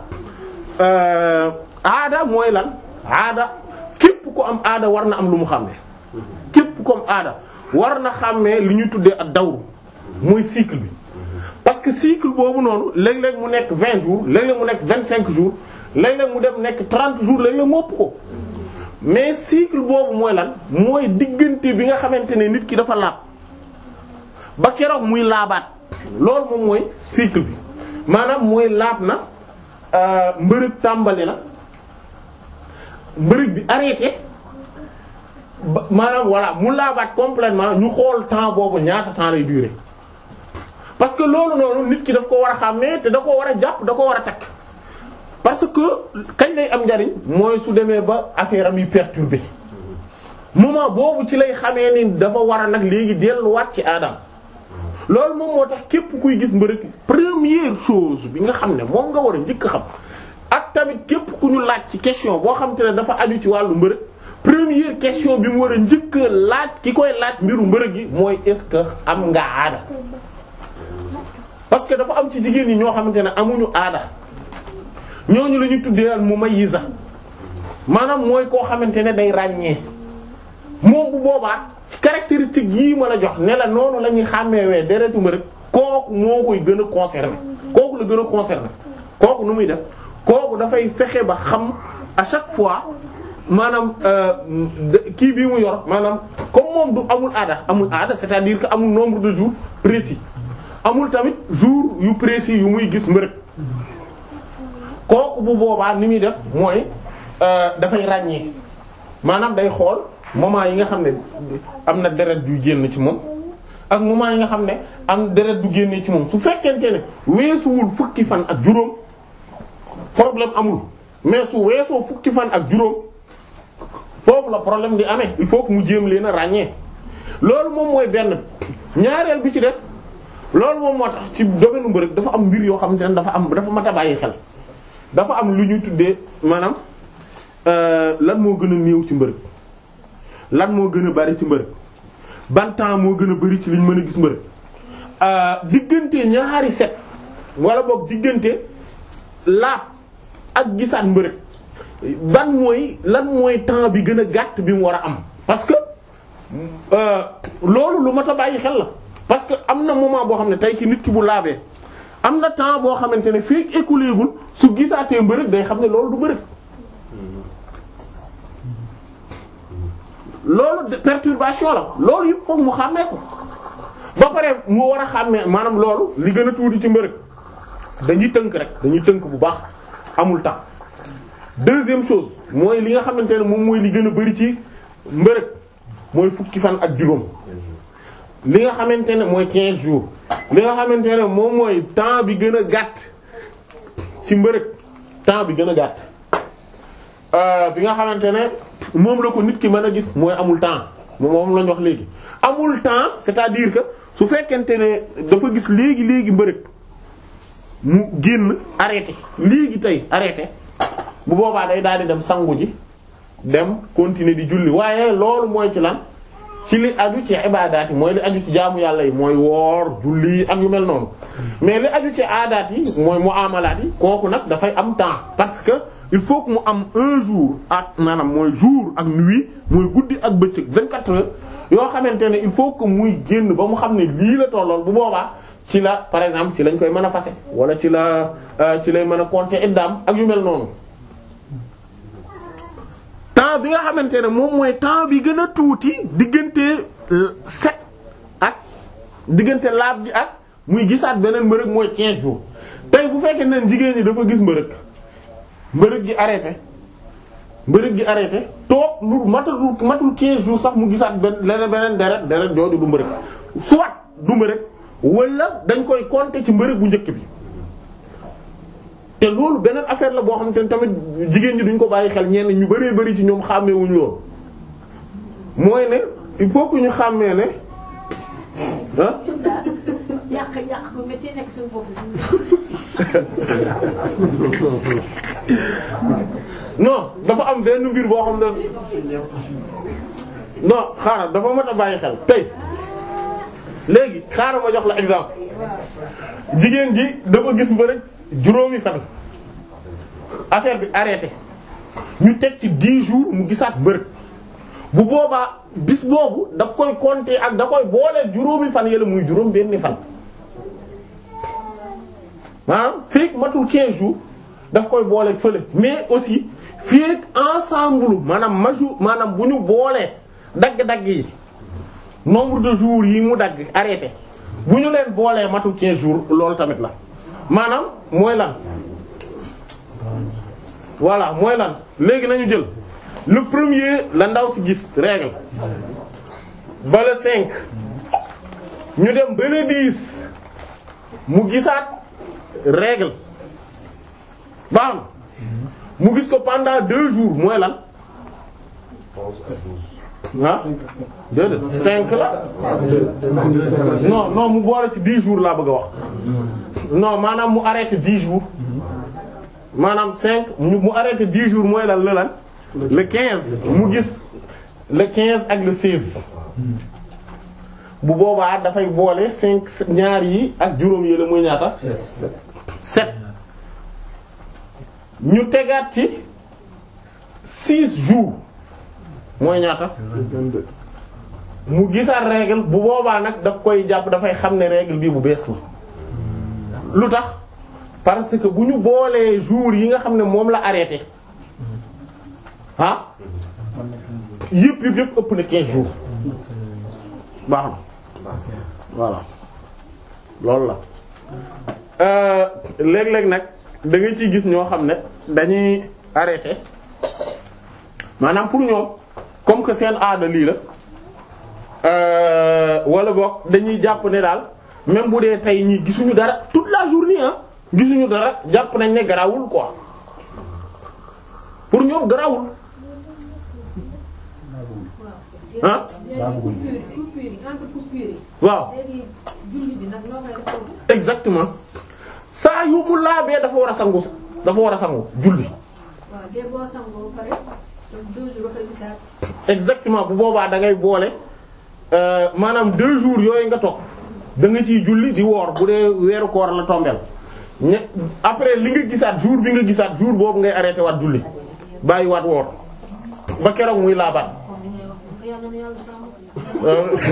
aada mooy lan aada képp ku am aada war na am lu mu xàmmee képp ku am aada war na xàmmee li ñu tuddee ak dawru mooy cycle bi parce que cycle boobu noonu léeg-léeg mu nekk 20 jours léeg-léeg mu nekk 25 jours léeg-léeg mu dem nekk 30 jours léeg-léeg mu ëpp ko mais cycle boobu mooy lan mooy diggante bi nga xamante ne nit ki dafa laab ba keroog muy laabaat loolu moom mooy cycle bi maanaam mooy laab na mbërëg tàmbali na mbërëg bi arrêté ba maanaam voilà mu laabaat complètement ñu xool temps boobu ñaata temps lay durer parce que loolu noonu nit ki daf ko war a xàmmee te da ko war a jàpp da ko war a takk parce que kañ lay am njariñ mooy su demee ba affaire am yi perturbé moment boobu ci lay xamee ni dafa war a nag léegi delluwaat ci aadam loolu moom moo tax képp kuy gis mbërëg première chose bi nga xam ne moom nga war a njëkk a xam ak tamit képp ku ñu laaj ci question boo xam te ne dafa aju ci wàllu mbërëg première question bi mu war a njëkk a laaj ki koy laaj mbiru mbërëg gi mooy est-ce que am nga aada parce que dafa am ci jigéen ñi ñoo xamante ne amuñu aada ñooñu la ñu tuddee al mumayyiza maanaam mooy koo xamante ne day ràññee moom bu boobaa caractéristique yii ma la jox ne la noonu la ñuy xàmmeewee deretu mbërëg kooku moo koy gën a concerné kooku la gën a concerné kooku nu muy def kooku dafay fexe ba xam à chaque fois maanaam kii bii mu yor maanaam comme moom du amul aada amul aada c'est-à-dire que amul nombre de jours précis amul tamit jour yu précis yu muy gis mbërëg kooku bu boobaa ni muy def mooy dafay ràññee maanaam day xool moment yi nga xam ne am na deret yu génn ci moom ak moment yi nga xam ne am deret du génnee ci moom su fekkente ne weesuwul fukki fan ak juróom problème amul mais su weesoo fukki fan ak juróom foofu la problème di amee il faut que mu jéem leen a ràññee loolu moom mooy benn ñaareel bi ci des loolu moom moo tax ci domaine mbërëg dafa am mbir yoo xamante ne dafa am dafa mat a bàyyi xel dafa am lu ñu tuddee maanaam lan moo gën a néew ci mbërëg lan moo gën a bari ci mbërëg ban temps moo gën a bari ci liñ mën a gis mbërëg diggante ñaari set wala boog diggante laab ak gisaat mbërëg ban mooy lan mooy temps bi gën a gàtt bi mu war a am parce que loolu lu mat a bàyyi xel la parce que am na moment boo xam ne tey ci nit ki bu laabee am na temps boo xamante ne fii écoulé gul su gisaatee mbërëg day xam ne loolu du mbërëg loolu perturbation la loolu yëpp foog mu xàmmee ko ba pare mu war a xàmmee maanaam loolu li gën a tuuti ci mbërëg dañuy tënk rek dañuy tënk bu baax amul temps deuxième chose mooy li nga xamante ne moom mooy li gën a bari ci mbërëg mooy fukki fan ak juróom li nga xamante ne mooy 15 jours li nga xamante ne moom mooy temps bi gën a gàtt ci mbërëg temps bi gën a gàtt bi nga xamante ne moom la ko nit ki mën a gis mooy amul temps moom lañ wax léegi amul temps c'est-à-dire que su fekkente ne dafa gis léegi léegi mbërëg mu génn arrêté léegi tey arrêté bu boobaa day daal di dem sangu ji dem continuer di julli waaye loolu mooy ci lan ci li aju ci ibaadaat yi mooy li aju ci jaamu yàlla yi mooy woor julli ak yu mel noonu mais li aju ci aadaat yi mooy muamalaat yi kooku nag dafay am temps parce que il faut que mu am un jour ak maanaam mooy jour ak nuit mooy guddi ak bëccëg 24 heures yoo xamante ne il faut que muy génn ba mu xam ne lii la tollool bu boobaa ci la par exemple ci lañ koy mën a fase wala ci la ci lay mën a compter iddaam ak yu mel noonu temps bi nga xamante ne moom mooy temps bi gën a tuuti diggante sept ak diggante laab gi ak muy gisaat beneen mbërëg mooy 15 jours tey bu fekkee ne jigéen ñi dafa gis mbërëg mbërëg gi arrêté mbërëg gi arrêté toog lu matul matul 15 jours sax mu gisaat benn leneen beneen deret deret jooju du mbërëg soit du mbërëg wala dañ koy compter ci mbërëg bu njëkk bi te loolu beneen affaire la boo xamante ne tamit jigéen ñi duñ ko bàyyi xel ñenn ñu bëree bëri ci ñoom xàmmeewuñ loolu mooy ne il faut que ñu xàmmee ne ah yàq yàq bu métti nekk suñu bopp non dafa am benn mbir boo xam ne non xaaral dafa mat a bàyyi xel tey léegi xaaral ma jox la exemple jigéen ji dafa gis mbërëg juróomi fan affaire bi arrêté ñu teg ci 10 jours mu gisaat mbërëg bu boobaa bis boobu daf koy compter ak da koy boole juróomi fan yële muy juróom benni fan maanaam fii matul 15 jours daf koy boole fële mais aussi fii ensemble maanaam maju maanaam bu ñu boolee dagg-dagg yi nombre de jours yi mu dagg arrêté bu ñu leen boolee matul 15 jours loolu tamit la maanaam mooy lan voilà mooy lan léegi nañu jël le premier la ndaw si gis règle ba le 5 ñu dem ba le 10 mu gisaat règle baax na mu gis ko pendant deux jours mooy lan onze à douze. ah déedéet cinq la non non mu boole ci dix jours laa bëgg a wax non maanaam mu arrêté dix jours maanaam cinq mu mu arrêté dix jours mooy lan la lan le quinze mu gis le quinze ak le seize bu boobaa dafay boole cinq ñaar yi ak juróom yi la muy ñaata sept ñu tegaat ci six jours mooy ñaata mu gisaat règle bu boobaa nag daf koy jàpp dafay xam ne règle bii bu bees la lu tax parce que bu ñu boolee jours yi nga xam ne moom la arrêté ah yëpp yëpp yëpp ëpp na 15 jours baax na voilà loolu la euh léeg-léeg nag da nga ciy gis ñoo xam ne dañuy arrêté maanaam pour ñoom comme que seen aada lii la euh wala boog dañuy jàpp ne daal même bu dee tey ñii gisuñu dara toute la journée ah gisuñu dara jàpp nañ ne garawul quoi pour ñoom garawul ah léegi coupure yi coupure yi entre coupure yi waaw léegi julli bi nag noo koy def foofu exactement saa yu mu laabee dafa war a sangu dafa war a sangu julli waaw dee boo sangoo ba pare deux jours ba gisaat exactement bu boobaa da ngay boole euh, maanaam deux jours yooyu nga toog da nga ciy julli di woor bu dee weeru koor la tombeel ñe après li nga gisaat jour bi nga gisaat jour boobu ngay arrêté waat julli bàyyi waat woor ba keroog muy laabaat comme li ngay wax ko yàlla na yàlla sàmm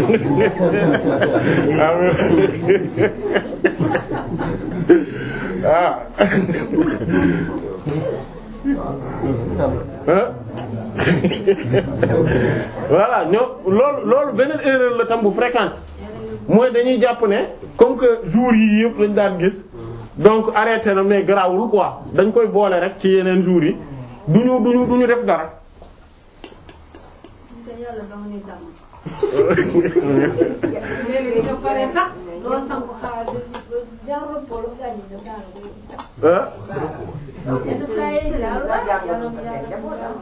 ah voilà ñoo loolu loolu beneen erreur la tam bu fréquente mooy dañuy jàpp ne comme que jours yi yëpp lañ daan gis donc arrêté na mais garaawul quoi dañ koy boole rek ci yeneen jours yi duñu duñu duñu def dara te yàlla dama ni sàmm léegi nga pare sax loolu sangu xaar jaarul polo gaañu dem daal ko ah yenn saa yi jaarul ah yàlla na yàlla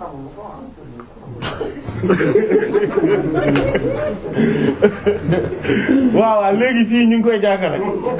waaw waaw léegi fii ñu ngi koy jàkkale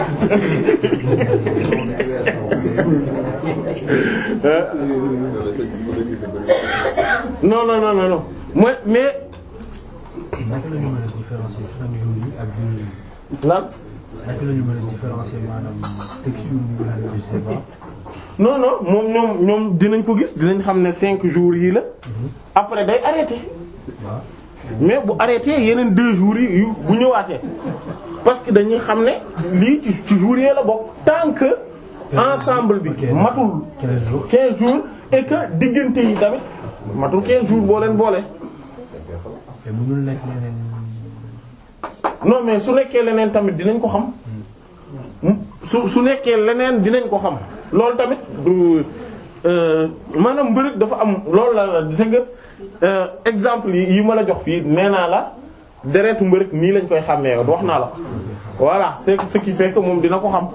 non non non non non mooy mais naka la ñu mën a différencier cinq jours yi ak jours yi lan naka la ñu mën a différencier maanaam texture bi nga xam ne je sais pas non non moom ñoom ñoom dinañ ko gis dinañ xam ne cinq jours yi la après day arrêté waaw mais bu arrêté yeneen deux jours yi yu bu ñëwaatee parce que dañuy xam ne lii ci ci jours yi la bokk tant que ensemble bi matul 15 jours 15 jours et que diggante yi tamit matul 15 jours boo leen boole. te mënul nekk leneen non mais su nekkee leneen tamit dinañ ko xam su su nekkee leneen dinañ ko xam loolu tamit du euh, maanaam mbërëg dafa am loolu la la gis nga exemple yi yi ma la jox fii nee naa la deretu mbërëg nii lañ koy xàmmee wax naa la voilà c'est ce qui fait que moom dina ko xam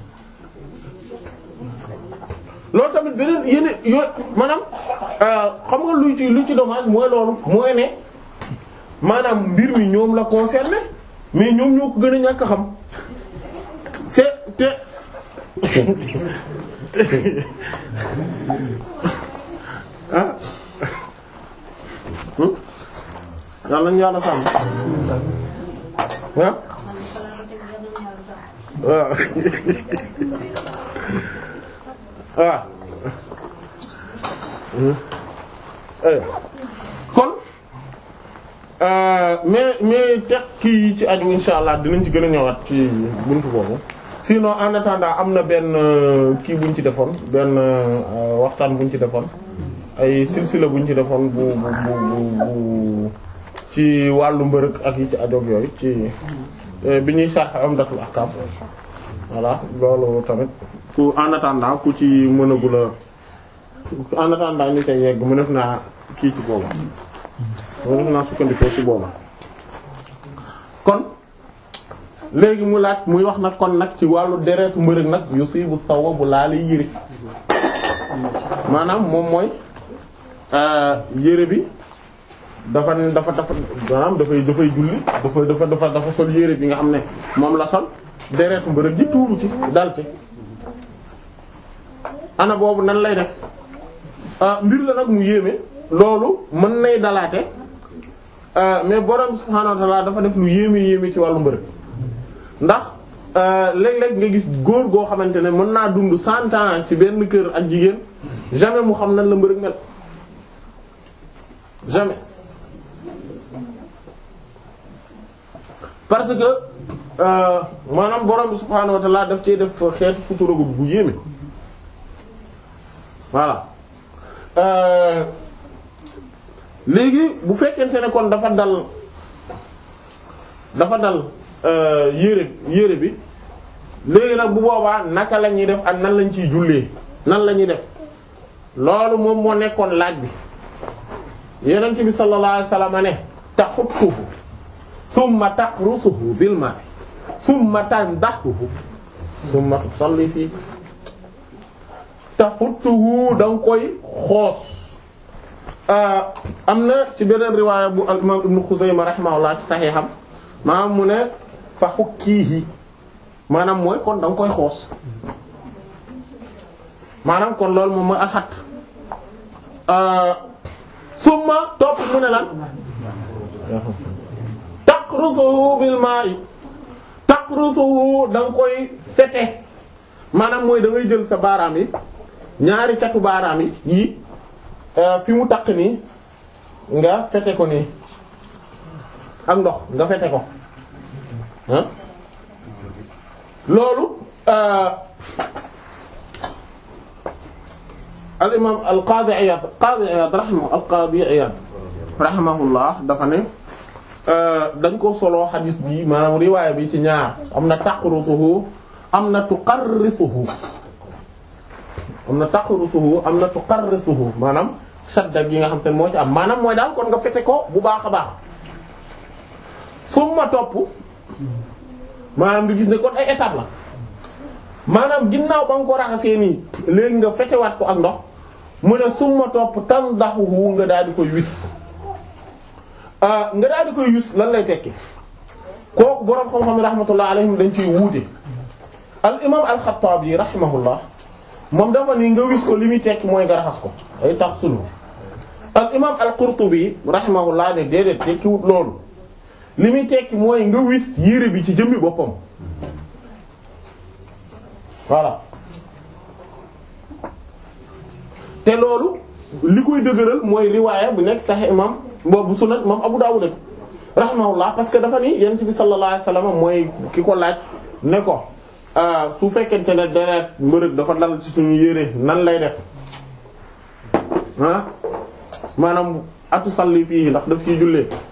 loolu tamit beneen yeneen yooyu maanaam xam nga luy ci lu ci dommage mooy loolu mooy ne maanaam mbir mi ñoom la concerné mais ñoom ñoo ko gën a ñàkk a xam te te ah yàlla nañu yàlla sàmm ah waaw waaw kon mais mais teg kii yi ci aju insha allah dinañ ci gën a ñëwaat ci buntu boobu sinon en attendant am na benn kii buñ ci defoon benn waxtaan buñ ci defoon ay silsila buñ ci defoon bu bu bu bu ci wàllu mbërëg ak yi ci ajoog yooyu ci bi ñuy sarx Umdatul Ahkam voilà loolu tamit ku en attendant ku ci mënagula en attendant ñu koy yegg mu def naa kii ci booba mu def naa sukkandikoo ci booba kon léegi mu laaj muy wax nag kon nag ci wàllu deretu mbërëg nag yusibu sawwa bu laale yëri maanaam moom mooy yére bi dafa dafa dafa maanaam dafay dafay julli dafa dafa dafa dafa sol yére bi nga xam ne moom la sol deretu mbërëg ji tuuru ci dal ci ana boobu nan lay def mbir la nag mu yéeme loolu mën nay dalaate mais borom subhaanahu wa ta'ala dafa def lu yéeme yéeme ci wàllu mbërëg ndax léeg-léeg nga gis góor goo xamante ne mën naa dund cent ans ci benn kër ak jigéen jamais mu xam nan la mbërëg mel jamais parce que maanaam borom bi subhaanahu wa ta'ala daf cee def xeetu futuragu bu yéeme voilà léegi bu fekkente ne kon dafa dal dafa dal yére yére bi léegi nag bu boobaa naka la ñuy def ak nan lañ ciy jullee nan la ñuy def loolu moom moo nekkoon laaj bi yonent bi sallallahu alayhi wasallam ne taxuttuhu summa taqrusuhu bil ma'i summa tandahuhu summa tusalli fii taxuttuhu da nga koy xoos am na ci beneen riwaaya bu al imam ibnu Xuzayma rahimahullah ci saxiixam maanaam mu ne fa xukkiihi maanaam mooy kon da nga koy xoos maanaam kon loolu moom mooy alxat summa topp mu ne lan taqrusuhu bil ma'i taqrusuhu da nga koy fete maanaam mooy da ngay jël sa baaraam yi ñaari catu baaraam yi yii fi mu takk nii nga fete ko nii ak ndox nga fete ko ah loolu al imam al qaadi Iyaad qaadi Iyaad rahimahu al qaadi Iyaad rahimahullah dafa ne dañ ko soloo xadiis bi maanaam riwaaya bi ci ñaar am na taqrusuhu am na tuqarrisuhu am na taqrusuhu am na tuqarrisuhu maanaam shadda gi nga xam te ne moo ci am maanaam mooy daal kon nga fete ko bu baax a baax summa topp maanaam nga gis ne kon ay étape la maanaam ginnaaw ba nga ko raxasee nii léegi nga fetewaat ko ak ndox mu ne summa topp tandaxuhu nga daal di koy wis nga daal di koy wis lan lay tekki kooku boroom xam-xam yi rahmatullah alayhim dañ ciy wuute al imam al-Xattaabi rahimahullah moom dafa nii nga wis ko li muy tekki mooy nga raxas ko ay tax sulu al imam al-Qurtubi rahimahullah ne déedéet tekki wut loolu li muy tekki mooy nga wis yére bi ci jëmmi boppam voilà te loolu li koy dëgëral mooy riwaaya bu nekk Sahih imam boobu sunan imam Abu Dawud rahimahullah parce que dafa ni yonent bi sallallahu alayhi wasallam mooy ki ko laaj ne ko su fekkente ne deret mbërëg dafa dal ci suñu yére nan lay def ah maanaam atu salli fii ndax daf ciy jullee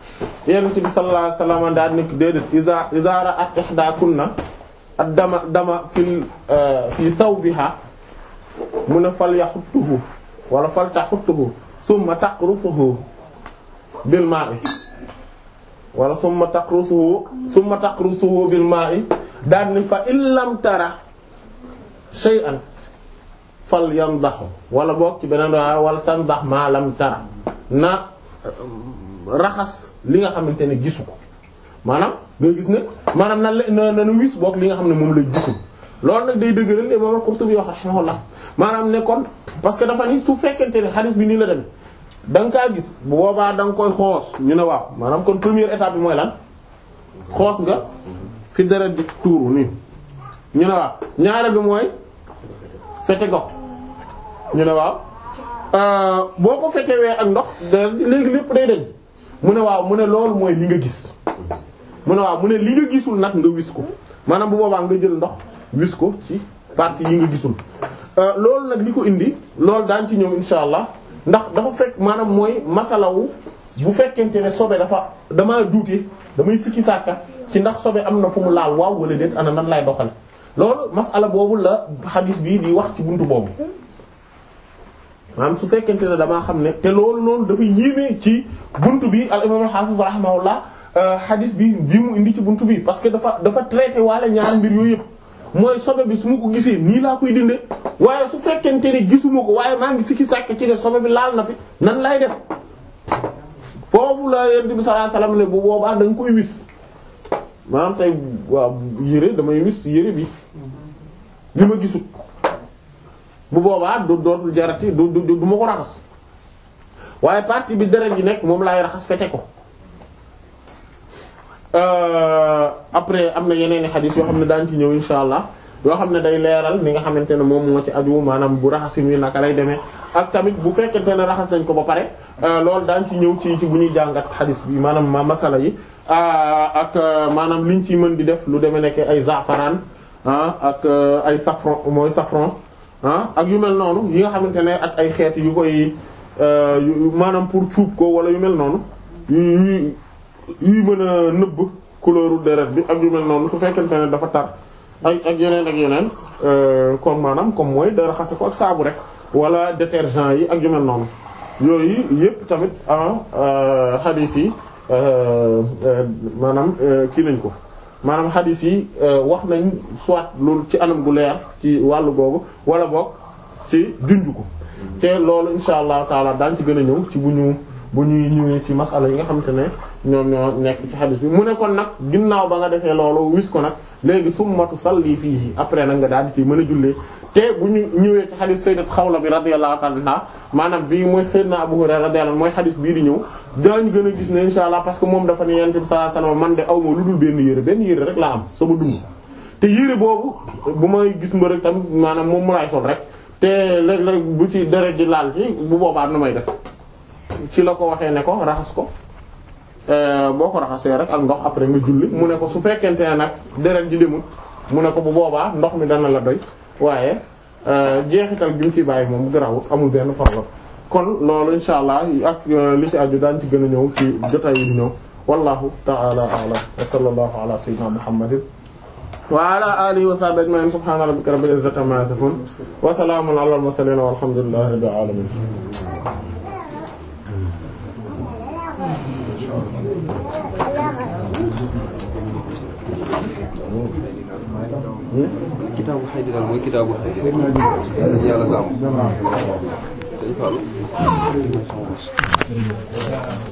yonent bi sallallahu alayhi wasallam daal nekk déedéet iza iza ra'at ihdakunna ad-dama dama fil fi sawbiha mu ne fal yaxuttuhu wala fal taxuttuhu summa taqrusuhu bil ma'i wala summa taqrusuhu summa taqrusuhu bil ma'i daal ni fa in lam tara shay'an fal yandaxu wala boog ci beneen waa wala tandax ma lam tara na raxas li nga xamante ne gisu ko maanaam nga gis ne maanaam na na na na wis boog li nga xam ne moom la gisul loolu nag day dëgëral li imam Qurtubi wax rahimahullah maanaam ne kon parce que dafa ni su fekkente ne hadith bi nii la demee da nga kaa gis bu boobaa da nga koy xoos ñu ne waaw maanaam kon première étape bi mooy lan xoos nga fi dara di tuuru nii ñu ne waaw ñaareel bi mooy fete go ñu ne waaw boo ko fetewee ak ndox dara léegi lépp day deñ mu ne waaw mu ne loolu mooy li nga gis mu ne waaw mu ne li nga gisul nag nga wis ko maanaam bu boobaa nga jël ndox wis ko ci partie yi nga gisul loolu nag li ko indi loolu daañ ci ñëw insha allah ndax dafa fekk maanaam mooy masalawu bu fekkente ne sobe dafa damaa duute damay sikki sàkka ci ndax sobe am na fu mu laal waaw wala déet ana nan lay doxale loolu masala boobu la xadiis bii di wax ci buntu boobu maanaam su fekkente ne damaa xam ne te loolu noonu dafa yéeme ci buntu bi al imam al hafiz rahimahullah xadiis bi bi mu indi ci buntu bi parce que dafa dafa traité waale ñaar mbir yooyu yëpp mooy sobe bi su ma ko gisee nii laa koy dinde waaye su fekkente ne gisuma ko waaye maa ngi sikki sàkk ci ne sobe bi laal na fi nan lay def foofu la yent bi sallallahu alayhi wasallam ne bu boobaa da nga koy wis maanaam tey waaw yére damay wis yére bi bi ma gisut bu boobaa du dootul jarati du du du ma ko raxas waaye partie bi deret ji nekk moom laay raxas fete ko après am na yeneen i xadis yoo xam ne daañu ci ñëw insha allah yoo xam ne day leeral ni nga xamante ne moom moo ci aju maanaam bu raxasin wi naka lay demee ak tamit bu fekkente ne raxas nañ ko ba pare loolu daañu ci ñëw ci ci bu ñuy jàngat xadis bi maanaam ma masala yi ak maanaam liñ ci mën di def lu demee nekk ay zafaraan ak ay safran mooy safran ak yu mel noonu yi nga xamante ne ak ay xeet yu koy maanaam pour cuub ko wala yu mel noonu yu yuy mën a nëbb couleur deret bi ak yu mel noonu su fekkente ne dafa tar ak ak yeneen ak yeneen kon maanaam comme mooy da raxase ko ak saabu rek wala détergent yi ak yu mel noonu yooyu yépp tamit ah hadith yi maanaam kii nañ ko maanaam hadith yi wax nañ soit loolu ci anam gu leer ci wàllu googu wala boog ci junj ko te loolu insha allahu taala daañ ci gën a ñëw ci bu ñu bu ñuy ñëwee ci masala yi nga xamante ne ñoom ñoo nekk ci hadith bi mu ne kon nag ginnaaw ba nga defee loolu wis ko nag léegi summatu salli fii après nag nga daal di ci mën a jullee te bu ñu ñëwee ci hadith sayyidat Xawla bi radiyallahu ta'ala anha maanaam bii mooy sayyidna Abu Hurayra radiyallahu mooy hadith bii di ñëw daañu gën a gis ne insha allah parce que moom dafa ne yonent bi sallallahu alayhi wasallam man de aw ma lu dul benn yére benn yére rek laa am sama dund te yére boobu bu may gis mbërëg tamit maanaam moom mu laay sol rek te léeg-léeg bu ci deret ji laal ci bu boobaa nu may def ci la ko waxee ne ko raxas ko boo ko raxasee rek ak ndox après nga julli mu ne ko su fekkente ne nag deret ji demul mu ne ko bu boobaa ndox mi dana la doy waaye jeexital bi mu ciy bàyyi moom garawut amul benn problème kon loolu insha allah ak li ci aju daan ci gën a ñëw ci jotaay yi di ñëw wallahu ta'ala a'lam wa sallallahu ala sayyidina muhammadin wa ala alihi wa sahbihi ajma'in subhana rabbika rabbil izzati amma yasifun wa salamun ala al mursalin walhamdulillahi rabbil alamin kitaabu xaydi daal mooy kitaabu xaydi yàlla sàmm dañ fàll